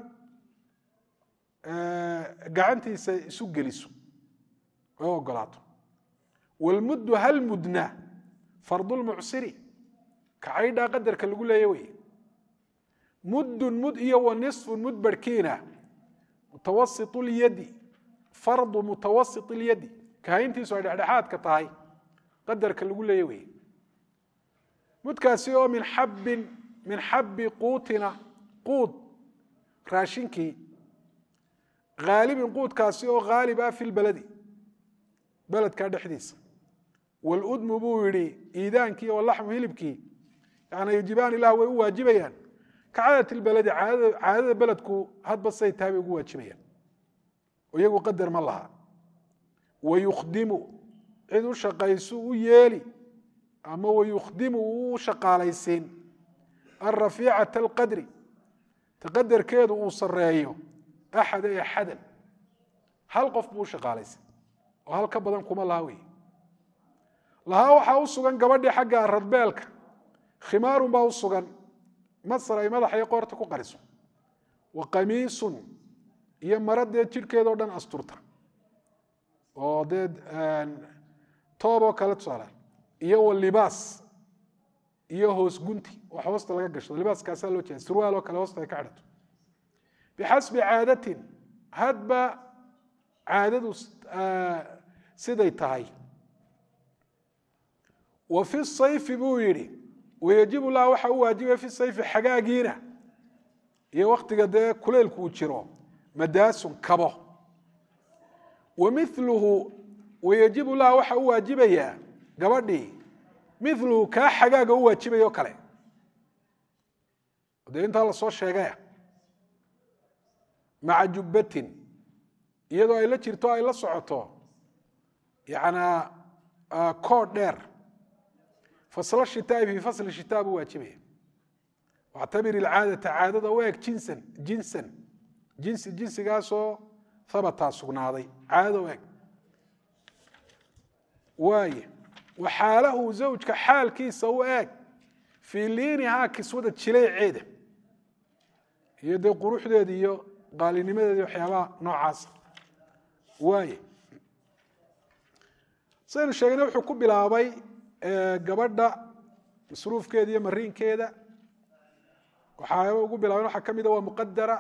gacantiisa isu geliso oo ogolaato wlmuddu hal mudna fardulmucsiri kacaydhaa qadarka lagu leeya wey muddun mud iyo wa nisfun mud barhkiina mutawasit lyadi fardu mutawasit lyadi kahayntiisu ay dhexdhexaadka tahay qadarka lagu leeya wey mudkaasi oo min xabbin min xabbi quutina quud raashinkii haalibin quudkaasi oo haalib ah fi lbaladi beledkaa dhexdiisa wludmu buu yihi iidaankii oo laxmu hilibkii yani yujibaan ilah way u waajibayaan ka caadati lbaladi caadada beledku hadba say tahay bay ugu waajibayaan iyagu qadar ma laha wayukhdimu cid u shaqaysu u yeeli ama wayukhdimu uu shaqaalaysiin alrafiicata alqadri taqadarkeedu uu sareeyo axada ee axadan hal qof buu u shaqaalaysin oo hal ka badan kuma laha wey lahaa waxaa u sugan gabadhii xagga radbeelka khimaarun baa u sugan masar ay madaxa iyo qoorta ku qariso wa qamiisun iyo mara dee jidhkeedao dhan asturta oo dee tooboo kale tusaalaan iyo wa libaas iyo hoos gunti wax hoosta laga gashado libaaskaasaa loo jeeda surwaal oo kale hoosta ay ka xidhato bixasbi caadatin hadba caadadu siday tahay wa fi sayfi buu yidhi wayajibu lah waxa u waajibaya fi sayfi xagaagiina iyo waktiga dee kuleylku uu jiro madaasun kabo wa miluhu wayajibu lah waxa u waajibayaa gabadhii miluhu kaa xagaaga u waajibaya o kale dee intaa lasoo sheegaya maca jubbatin iyadoo ay la jirto ay la socoto yanaa kood dheer fasl shitaai fi fasl shitaa buu waajibaya wactabir ilcaadata caadada u eg jinsan jinsan jinsi jinsigaasoo habataa sugnaaday caadada u eg waaye wa xaalahu zawjka xaalkiisa u eg fii liinihaa kiswada jilayceeda iyo dee quruxdeeda iyo qaalinimadeeda waxyaabaha noocaasa waaye saynu sheegnay wuxuu ku bilaabay gabadha masruufkeeda iyo mariinkeeda waxaaba ugu bilaaben waxaa ka mida waa muqadara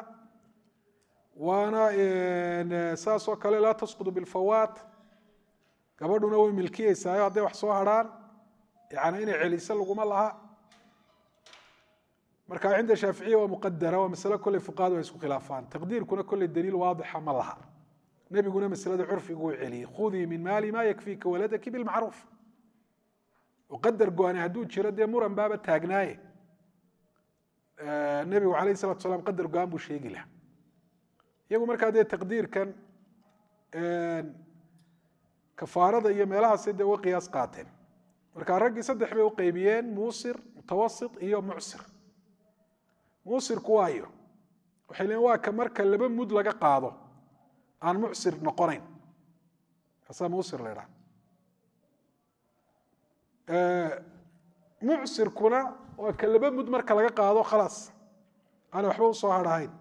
waana saas oo kale laa tasqudu bilfawaat gabadhuna way milkiyeysaayo hadday wax soo harhaan yani inay celiso laguma laha marka cinda shaaficiya waa muqadara waa masale kolley fuqahadu ay isku khilaafaan taqdiirkuna kolley daliil waadixa ma laha nebiguna maslada curfigu uu celiyey khudii min maali ma yakfiika waladaki bilmacruuf qadar go-ani hadduu jiro dee muran baaba taagnaaye nebigu alayh salatu salam qadar go-aan buu sheegi laha iyagu markaa dee taqdiirkan kafaarada iyo meelahaasi dee uga qiyaas qaateen marka raggii saddex bay u qeybiyeen muusir mutawasit iyo mucsir muusirku waayo waxay leein waa ka marka laba mud laga qaado aan mucsir noqonayn kaasaa muusir la idhaha mucsirkuna waa ka laba mud marka laga qaado khalaas aana waxba usoo hadhahayn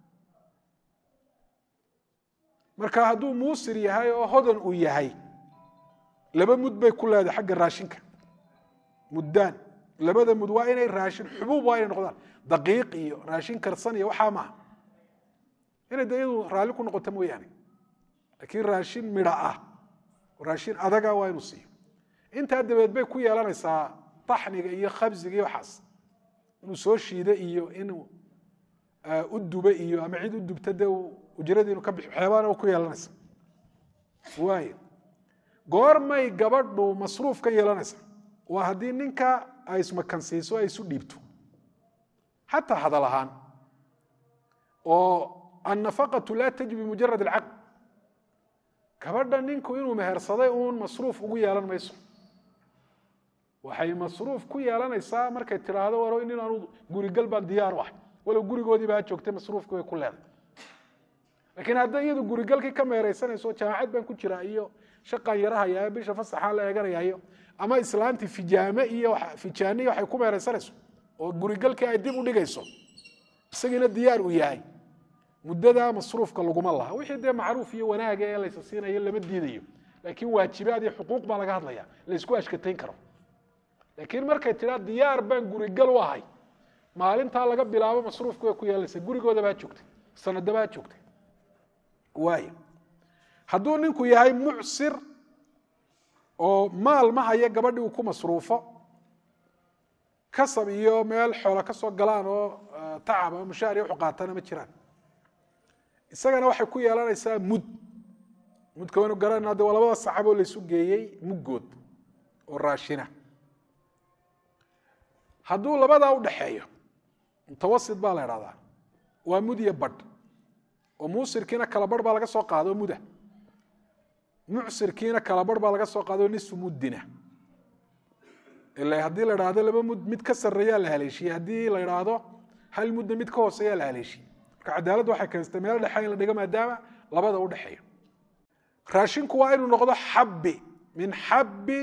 marka hadduu muusir yahay oo hodan uu yahay laba mud bay ku leedahay xagga raashinka muddaan labada mud waa inay raashin xubuub waa inay noqdaan daqiiq iyo raashin karsan iyo waxaa maaha inay de iyadu raalli ku noqoto mooyaane laakiin raashin midha ah raashin adaga waa inuu siiyo intaa dabeed bay ku yeelanaysaa taxniga iyo khabsiga iyo waxaas inuu soo shiida iyo inuu u dube iyo ama cid u dubta de ujradii inu ka bixi waxyaabaana ku yeelanaysa waay goormay gabadhu masruuf ka yeelanaysa waa haddii ninka ay ismakansiiso ay isu dhiibto xataa hadal ahaan oo annafaqatu laa tajbi mujarad alcaqd gabadha ninku inuu mehersaday uun masruuf ugu yeelan mayso waxay masruuf ku yeelanaysaa markay tidhaahdo waro nin anu gurigal baan diyaar u ah walow gurigoodii baa joogtay masruufki way ku leedahay laakiin hadday iyadu gurigalkii ka meeraysanayso jaamacad baan ku jiraa iyo shaqaan yarahaya bisha fasaxaan la eeganayayo ama islaantii fijaame iyo fijaaniya waxay ku meeraysanayso oo gurigalkii ay dib u dhigayso isagiina diyaar uu yahay muddadaa masruufka laguma laha wixii dee macruuf iyo wanaaga ee laysa siinayo lama diidayo laakiin waajibaad iyo xuquuq baa laga hadlaya laysku ashkatayn karo laakiin markay tidhaa diyaar baan gurigal u ahay maalintaa laga bilaabo masruufka way ku yeelanaysa gurigooda baa joogtay sanada baa joogtay waay hadduu ninku yahay mucsir oo maal ma haya gabadhii uu ku masruufo kasab iyo meel xoola ka soo galaan oo tacab ama mushaar iyo wuxu qaatana ma jiraan isagana waxay ku yeelanaysaa mud mudka waynu garanayna de waa labada saxaaboo laysu geeyey muggood oo raashina hadduu labadaa u dhaxeeyo mutawasit baa la idhahdaa waa mud iyo badh oo muusirkiina kala barh baa laga soo qaado muda mucsirkiina kala barh baa laga soo qaado nisfu muddina ila haddii la idhaahdo laba mud mid ka sarreeyaa la haleeshiyey haddii la idhaahdo hal mudda mid ka hooseeyaa la haleeshiyey marka cadaaladdu waxay keensatay meel dhexe in la dhigo maadaama labada u dhexeeyo raashinku waa inuu noqdo xabbi min xabbi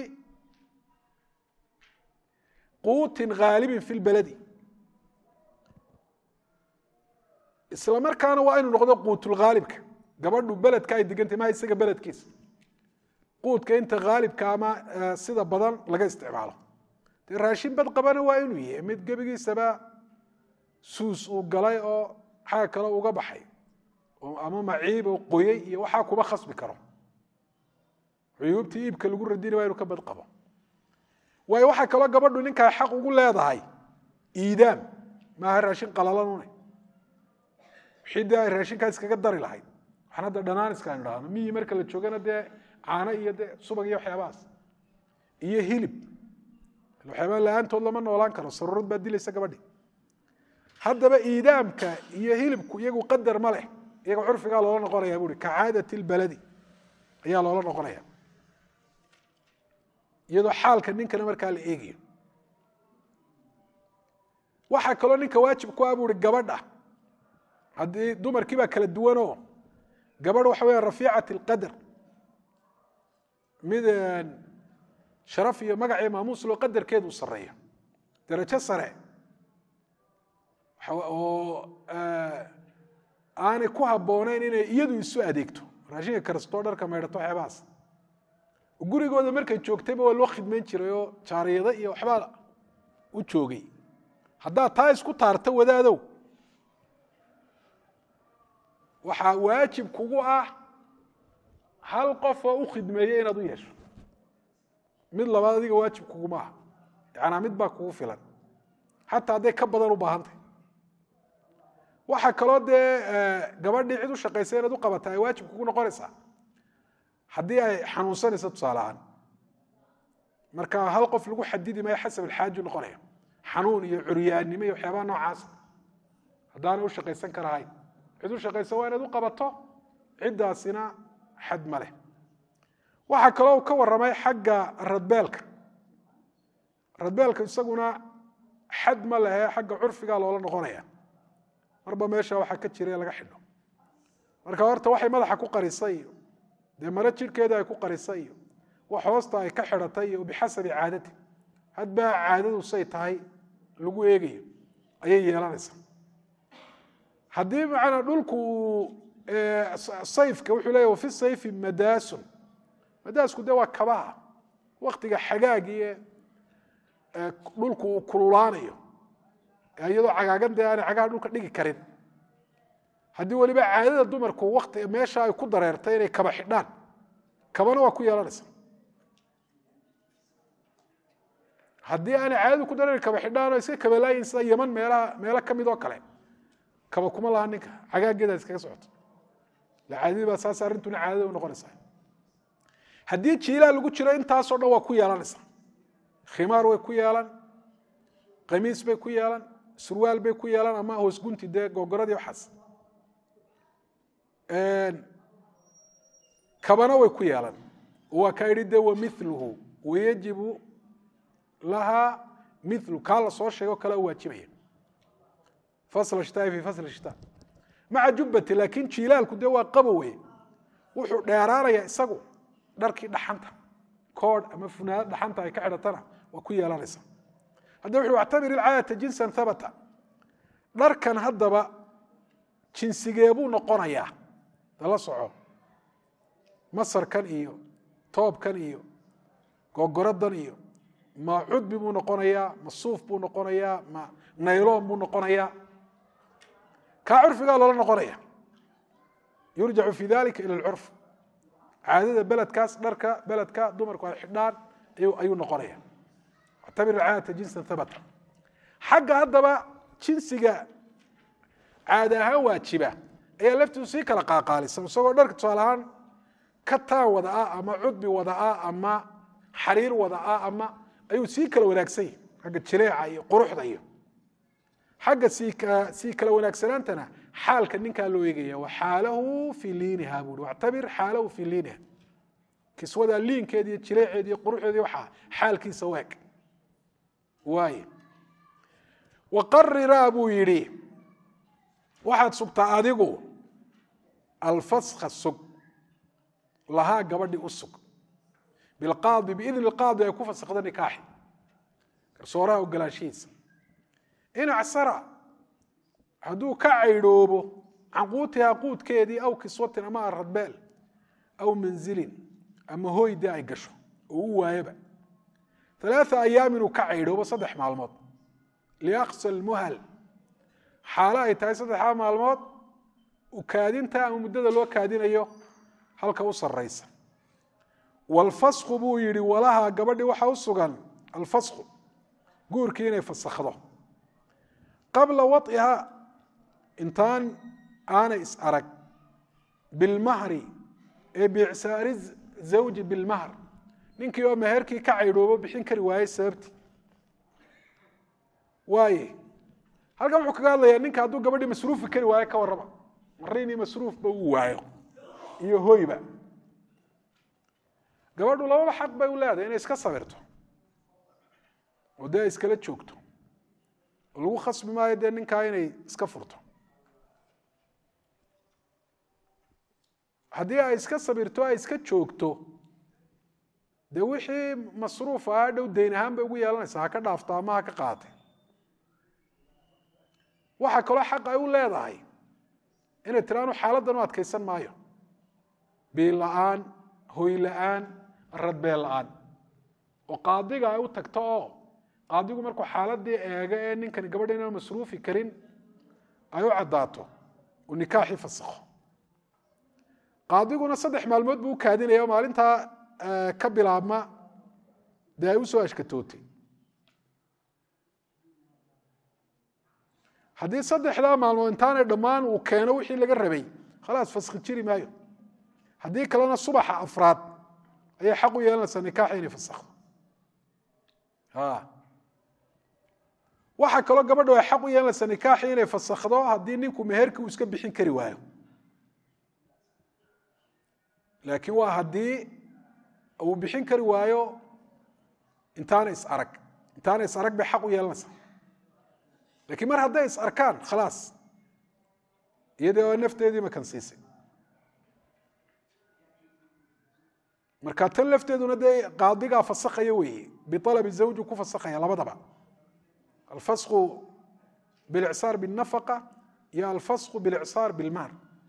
quutin haalibin fi lbaladi isla markaana waa inuu noqdo quutulhaalibka gabadhu beledka ay degantay maha isaga beledkiisa quudka inta haalibka ama sida badan laga isticmaalo dee raashin bad qabana waa inuu yahay mid gebigiisaba suus uu galay oo xaga kale uga baxay ama maciib oo qoyey iyo waxaa kuma khasbi karo cuyuubtii iibka lagu radina waa inuu ka bad qabo waayo waxaa kaloo gabadhu ninkaa xaq ugu leedahay iidaam maaha raashin qalalanune wixii dee ay raashinkaa iskaga dari lahayd waxaan hadda dhanaaniska aynu dhahno miyi marka la joogana dee caano iyo dee subag iyo waxyaabahaas iyo hilib waxyaabaa la-aantood lama noolaan karo saruurad baa dilaysa gabadhi haddaba iidaamka iyo hilibku iyagu qadar ma leh iyaga curfigaa loola noqonaya buui ka caadati lbaladi ayaa loola noqonaya iyadoo xaalka ninkana markaa la eegayo waxaa kaloo ninka waajib ku ah buui gabadha haddii dumarkii baa kala duwanoo gabadh waxa weya rafiicat اlqadr mid sharaf iyo magac iyo maamuus loo qadarkeedu u sareeyo darajo sare oo aanay ku habbooneyn inay iyadu isu adeegto raashinka karstoo dharka maydhato waxyaabahaas gurigooda markay joogtayba waa loo khidmayn jiray oo jaariyado iyo waxbaa u joogay haddaad taa isku taarto wadaadow waxaa waajib kugu ah hal qof oo u khidmeeye inaad u yeesho mid labaad adiga waajib kuguma aha yacanaa mid baa kugu filan xataa hadday ka badan u baahantay waxaa kaloo dee gabadhii cid u shaqaysa inaad u qabata ay waajib kugu noqonaysaa haddii ay xanuunsanayso tusaale ahaan marka hal qof lagu xadidi maayo xasab alxaaju noqonaya xanuun iyo curyaannimo iyo waxyaabaha noocaasa haddaanay u shaqaysan karahayn cid u shaqaysa waa inaad u qabato ciddaasina xad ma leh waxaa kaloo uu ka warramay xagga radbeelka radbeelka isaguna xad ma lehe xagga curfigaa loola noqonaya marba meesha waxaa ka jira laga xidho marka horta waxay madaxa ku qarisay iyo dee maro jirhkeeda ay ku qarisay iyo wax hoosta ay ka xidhatay iyo bixasabi caadati hadbaa caadadu say tahay lagu eegayo ayay yeelanaysaa haddii macnaa dhulku sayfka wuxuu leeya wafi sayfi madaasun madaasku de waa kabaha waktiga xagaagiie dhulku uu kululaanayo iyadoo cagaagan dee aanay cagaha dhulka dhigi karin haddii weliba caadada dumarku wati meesha ay ku dareertay inay kaba xidhaan kabana waa ku yeelanaysa haddii aanay caadadu ku dareerin kaba xidhaan iska kabalaayin sida yaman meelaha meelo ka mid oo kale kaba kuma laha ninka cagaageeda iskaga socoto la caadadii baa saas arrintuna caadada u noqonaysaa haddii jiilaa lagu jiro intaasoo dhan waa ku yeelanaysaa khimaar way ku yeelan qamiis bay ku yeelan surwaal bay ku yeelan ama hoos gunti dee gogoradii waxaas kabana way ku yeelan waa kaa yidhi de wa miluhu wayajibu lahaa milu kaa la soo sheego kale u waajibaya fasl shitaai fi fasl shita maca jubbati laakiin jiilaalku dee waa qabowe wuxuu dheeraanaya isagu dharkii dhaxanta koodh ama funaanad dhaxanta ay ka xidhatana waa ku yeelanaysa hadda wuxu actabir ilcaadata jinsan habata dharkan haddaba jinsigeebuu noqonayaa dala soco masarkan iyo toobkan iyo gogoradan iyo ma cudbi buu noqonayaa ma suuf buu noqonayaa ma nayloon buu noqonayaa kaa curfigaa loola noqonaya yurjacu fi dalika ila lcurf caadada beledkaas dharka beledka dumarku ay xidhaan ayuu noqonaya actabir caadata jinsan habata xagga haddaba jinsiga caada ahaan waajiba ayaa laftiisu sii kala qaaqaalisan isagoo dharka tusaale ahaan kataan wada ah ama cudbi wada ah ama xariir wada ah ama ayuu sii kala wanaagsan yahi xagga jileeca iyo quruxda iyo xagga sii kala wanaagsanaantana xaalka ninkaa loo eegaya wa xaalahu fii liiniha bui wactabir xaalahu fii liiniha kiswadaa liinkeedi iyo jileeceedi iyo quruxdeedi waxaa xaalkiisa waag waay waqariraa buu yidhi waxaad sugtaa adigu alfaska sug lahaa gabadhi u sug bilqaadi biidni qaadi ay ku fasakda nikaaxi garsooraha ogolaanshihiisa in acsara hadduu ka caydhoobo can quutihaa quudkeedii aw kiswatin ama aradbeel aw manzilin ama hoydii ay gasho oo u waayoba alaaa ayaamin uu ka caydhoobo saddex maalmood liaqsa lmuhal xaalo ay tahay saddexdaa maalmood kaadinta ama muddada loo kaadinayo halka u saraysa wlfasku buu yihi walaha gabadhi waxa u sugan alfasku guurkii inay fasakhdo qabla waطiha intaan aanay is arag bilmahri ee biicsaari zawji bilmahr ninkii oo meherkii ka caydhoobo bixin kari waayey sababtii waaye halkan wuxuu kaga hadlayaa ninka hadduu gabadhii masruufi kari waayo ka warraba marinii masruufba uu waayo iyo hoyba gabadhu lababa xaq bay u leedahay inay iska sabirto oo dee ay iskala joogto oo lagu khasbi maayo dee ninkaa inay iska furto haddii ay iska sabirto ay iska joogto dee wixii masruuf ah dhow dayn ahaan bay ugu yeelanaysaa ha ka dhaafto ama ha ka qaatay waxaa kaloo xaq ay u leedahay inay tiraanu xaaladdan u adkaysan maayo biil la-aan hoy la-aan radbeel la-aan oo qaadiga ay u tagto oo qaadigu markuu xaaladii eego ee ninkani gabadha inaan masruufi karin ay u caddaato uu nikaaxii fasakho qaadiguna saddex maalmood buu u kaadinaya maalintaa ka bilaabma dee ay usoo ashkatootay haddii saddexdaa maalmood intaanay dhammaan uu keeno wixii laga rabay khalaas faskhi jiri maayo haddii kalena subaxa afraad ayay xaq u yeelanaysaa nikaaxa inay fasakhdo waxaa kaloo gabadha ay xaq u yeelanaysaa nikaaxi inay fasakhdo haddii ninku meherki uu iska bixin kari waayo laakiin waa haddii uu bixin kari waayo intaana is arag intaana is arag bay xaq u yeelanaysaa lakiin mar hadday is arkaan khalaas iyadii oo nafteedii makan siisay marka tan lafteeduna dee qaadigaa fasakhaya weeye bialabi zawju ku fasakhaya labadaba alfasku bilicsaar binafaqa iyo alfasku bilicsaar bilmaal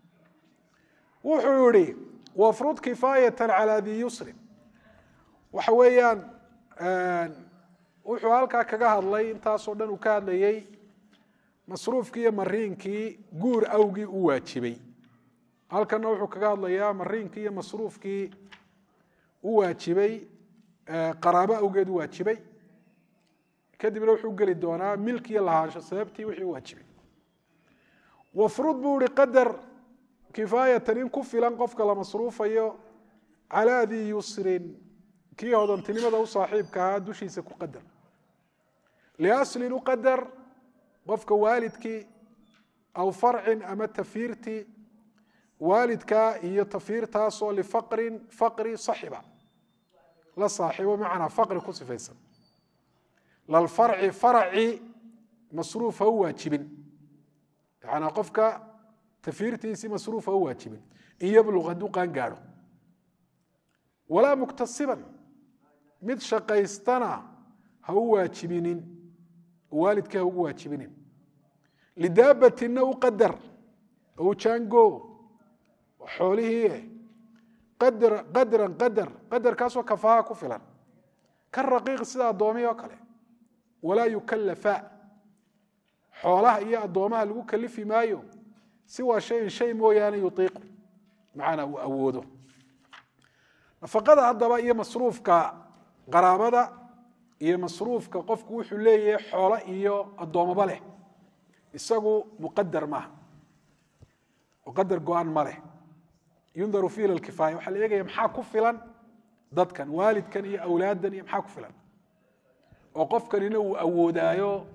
wuxuu yihi wafrud kifaayatan calaa di yusrin waxa weeyaan wuxuu halkaa kaga hadlay intaasoo dhan uu ka hadlayey masruufkii iyo mariinkii guur awgii u waajibay halkana wuxuu kaga hadlayaa mariinkii iyo masruufkii u waajibay qaraabo awgeed u waajibay kadibna wuxuu geli doonaa milki iyo lahaansho sababtii wixii u waajibay wafrud buu ihi qadar kifaayatan in ku filan qofka la masruufayo calaa dii yusrin kii hodantinimada u saaxiibka ahaa dushiisa ku qadar liaslin u qadar qofka waalidkii aw farcin ama tafiirtii waalidkaa iyo tafiirtaasoo lifaqrin faqri saxiba la saaxiibo macnaa faqri ku sifaysan lalfarci faraci masruuf ha u waajibin yanaa qofka tafiirtiisii masruuf ha u waajibin in yabluq hadduu qaan gaadho walaa muktasiban mid shaqaystana ha u waajibinin waalidkii ha ugu waajibinin lidaabatinna u qadar ou jaango xoolihii qadran qadar qadarkaasoo kafaha ku filan ka raqiiq sida addoomihi oo kale walaa yukallafa xoolaha iyo addoomaha lagu kalifi maayo siwaa shayin shay mooyaane yutiiqu macnaa uu awoodo nafaqada haddaba iyo masruufka qaraabada iyo masruufka qofku wuxuu leeyahay xoolo iyo addoomoba leh isagu muqadar maaha muqadar go-an ma leh yundaru fi ila kifaaya waxaa la eegaya maxaa ku filan dadkan waalidkan iyo awlaaddan iyo maxaa ku filan oo qofkanina uu awoodaayo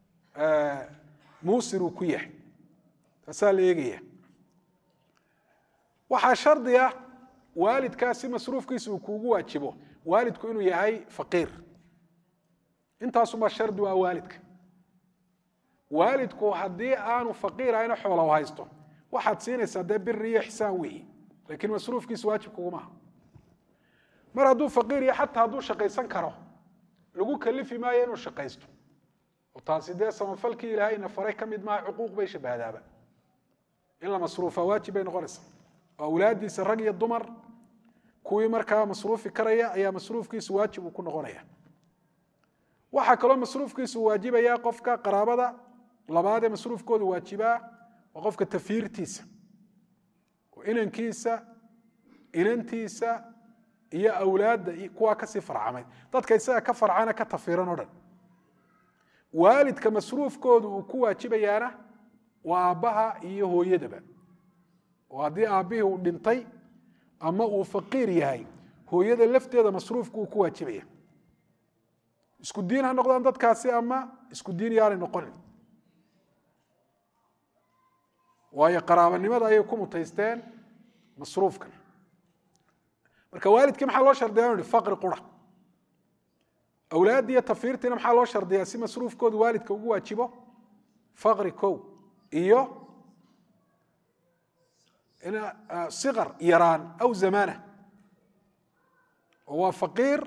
muusir uu ku yahay taasaa la eegaya waxaa shardi ah waalidkaasi masruufkiisa uu kuugu waajibo waalidku inuu yahay faqiir intaasumaa shardi u ah waalidka waalidku haddii aanu faqiir ahayna xoola u haysto waxaad siinaysaa dee biri iyo xisaan weeye lakiin masruufkiisu waajib kugumaha mar hadduu faqiir iyo xataa hadduu shaqaysan karo lagu kalifi maayo inuu shaqaysto oo taasi dee samafalkii ilaahayna faray ka mid maaha cuquuq bay shabahdaaba in la masruufa waajib bay noqonaysaa oo awlaadiisa rag iyo dumar kuwii markaa masruufi karaya ayaa masruufkiisu waajib uu ku noqonaya waxaa kaloo masruufkiisu waajibaya qofka qaraabada labaadee masruufkooda waajibaa waa qofka tafiirtiisa oo inankiisa inantiisa iyo awlaadda kuwaa kasii farcamay dadka isaga ka farcana ka tafiiran o dhan waalidka masruufkoodu uu ku waajibayaana waa aabbaha iyo hooyadaba oo haddii aabbihii uu dhintay ama uu faqiir yahay hooyada lafteeda masruufku uu ku waajibaya isku diin ha noqdaan dadkaasi ama isku diin yaanay noqonin waayo qaraabanimada ayay ku mutaysteen masruufkan marka waalidkii maxaa loo shardiya inu hi faqri qura awlaaddiiyo tafiirtiina maxaa loo shardiyaa si masruufkoodu waalidka ugu waajibo faqri kow iyo siqar yaraan aw zamaana oo waa faqiir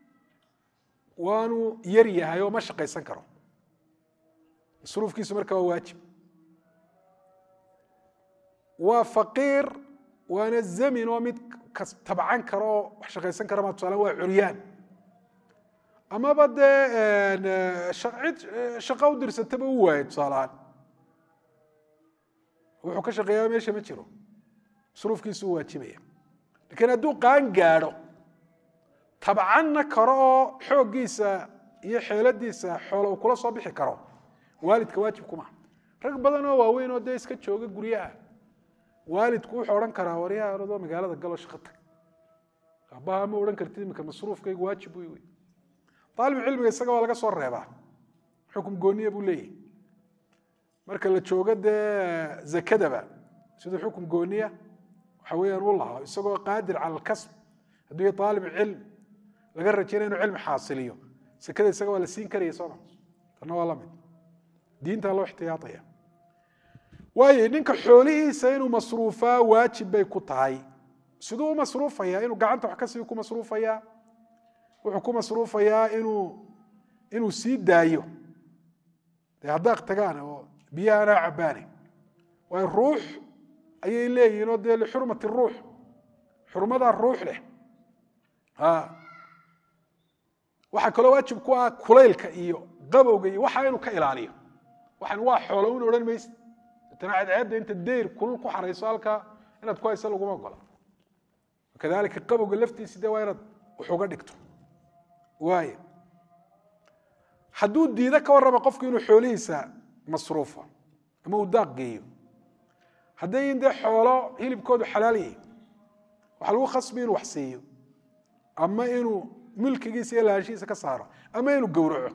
waanu yar yahay oo ma shaqaysan karo masruufkiisu marka waa waajib waa faqiir waana zamin oo mid tabcan karo oo wax shaqaysan kara ma tusaala waa curyaan amaba dee cid shaqo u dirsataba u waayay tusaalahaan wuxuu ka shaqeeyaa meesha ma jiro masruufkiisu u waajibaya lakiin hadduu qaan gaadho tabcanna karo oo xooggiisa iyo xeeladiisa xoolo uu kula soo bixi karo waalidka waajib kumaha rag badan oo waaweyn oo dee iska jooga guryaha waalidku wuxuu odhan karaa waryaha oradoo magaalada galo shaqo tag aabbaha ma odhan kartid iminka masruufkaygu waajib wey wey aalib cilmiga isaga waa laga soo reebaa xukum gooniya buu leeyahy marka la joogo dee zakadaba siduu xukum gooniya waxa weeyaan u lahaa isagoo qaadir cala alkasb hadduu yahay aalib cilm laga rajaynaya inuu cilmi xaasiliyo sekada isaga waa la siin karaya sooma tanna waa lamid diintaa loo ixtiyaataya waayo ninka xoolihiisa inuu masruufaa waajib bay ku tahay siduu u masruufaya inuu gacanta wax ka sii ku masruufayaa wuxuu ku masruufayaa inuu inuu sii daayo dee haddaaq tagaan oo biyaha anaa cabbaane waayo ruux ayay leeyihin oo dee lixurmati ruux xurmadaa ruux leh waxaa kaloo waajib ku ah kulaylka iyo qabowga iyo waxa inuu ka ilaaliyo waxan waa xoolo un odhan maysid tana cadceedda inta deyr kulul ku xarayso halkaa inaad ku haysa laguma ogola kadalika qabowga laftiisi de waa inaad wax uga dhigto waay hadduu diido ka warrama qofku inuu xoolihiisa masruufo ama uu daaq geeyo hadday in dee xoolo hilibkoodu xalaal yahay waxaa lagu khasbi inuu wax siiyo ama inuu milkigiisa iyo lahaanshihiisa ka saaro ama inuu gowraco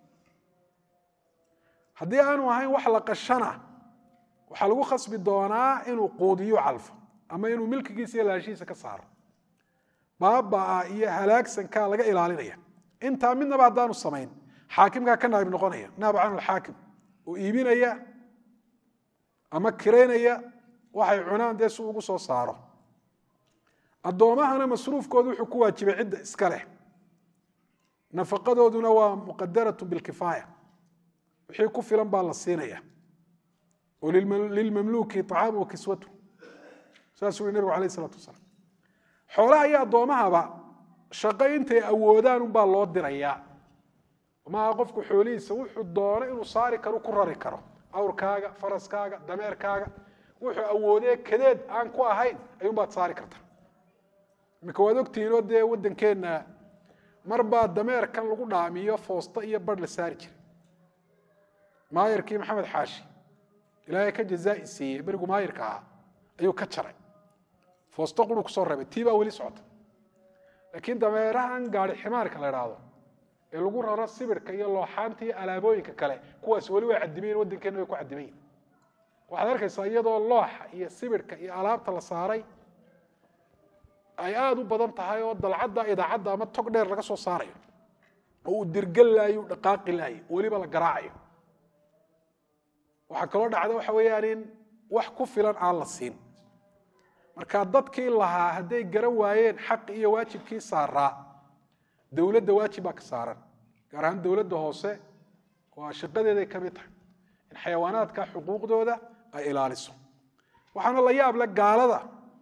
haddii aanu ahayn wax la qashana waxaa lagu khasbi doonaa inuu quudiyo calfo ama inuu milkigiisa iyo lahaanshihiisa ka saaro baabaa iyo halaagsankaa laga ilaalinaya intaa midnaba haddaanu samayn xaakimkaa ka naayib noqonaya naab can alxaakim oo iibinaya ama kiraynaya waxay cunaan dee si ugu soo saaro addoomahana masruufkoodu wuxuu ku waajibay cidda iska leh nafaqadooduna waa muqadaratu bilkifaaya wixii ku filan baa la siinaya oo lilmamluuki طacaamu wa kiswatu saasuu yihi nebigu alayh isalatu wasalaam xoolaha iyo addoomahaba shaqo intay awoodaan unbaa loo dirayaa maaha qofku xoolihiisa wuxuu doono inuu saari karo ku rari karo awrkaaga faraskaaga dameerkaaga wuxuu awoodee kadeed aan ku ahayn ayuunbaad saari karta iminka waad ogtihiinoo dee waddankeenna marbaa dameerkan lagu dhaamiyo foosto iyo barh la saari jiray maayarkii maxamed xaashi ilaahay ka jazaa'i siiyey berigu maayarka ahaa ayuu ka jaray foosto quru kusoo reebay tii baa weli socota laakiin dameerahan gaari ximaarka la idhaahdo ee lagu raro sibirka iyo looxaanta iyo alaabooyinka kale kuwaas weli way cadimayin waddankeena way ku cadimayin waxaad arkaysaa iyadoo looxa iyo sibirka iyo alaabta la saaray ay aada u badan tahay oo dalcadda idaacadda ama tog dheer laga soo saarayo oo uu dirgal laayo u dhaqaaqi laayo weliba la garaacayo waxaa kaloo dhacda waxa weeyaan in wax ku filan aan la siin marka dadkii lahaa hadday garan waayeen xaq iyo waajibkii saaraa dowladda waajib baa ka saaran gaar ahaan dowladda hoose waa shaqadeeday ka mid tahay in xayawaanaadka xuquuqdooda ay ilaaliso waxaana la yaab le gaalada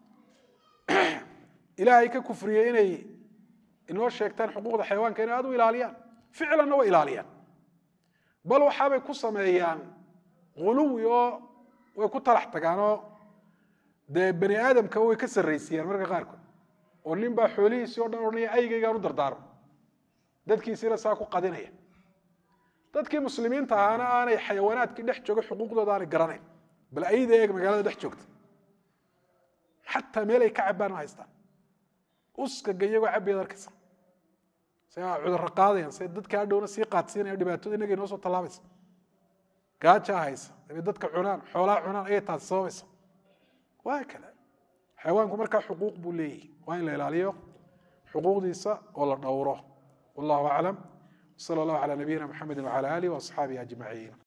ilaahay ka kufriyey inay inoo sheegtaan xuquuqda xayawaanka inay aad u ilaaliyaan ficlanna way ilaaliyaan bal waxaabay ku sameeyaan ghuluwi oo way ku talax tagaanoo dee bani aadamka way ka sarraysiiyaan marka qaarkood oo nin baa xoolihiisii o dhan odhanaya aygaygaan u dardaarmo dadkiisiina saa ku qadinaya dadkii muslimiinta ahaana aanay xayawaanaadkii dhex jooga xuquuqdooda aanay garanayn bal ayda eeg magaalada dhex joogta xataa meel ay ka cabbaan ma haystaan uskaga iyagoo cabbayaad arkaysa se cudurro qaadayaan se dadka hadhowna sii qaadsiinaya dhibaatada inaga inoo soo tallaabaysa gaajaa haysa dabay dadka cunaan xoolaa cunaan ayay taasi sababaysa waa kale xayawaanku markaa xuquuq buu leeyahy waa in la ilaaliyo xuquuqdiisa oo la dhowro wallahu aclam wsala allahu calaa nabiyina mxamedi wcala alih waasxaabihi ajmaciin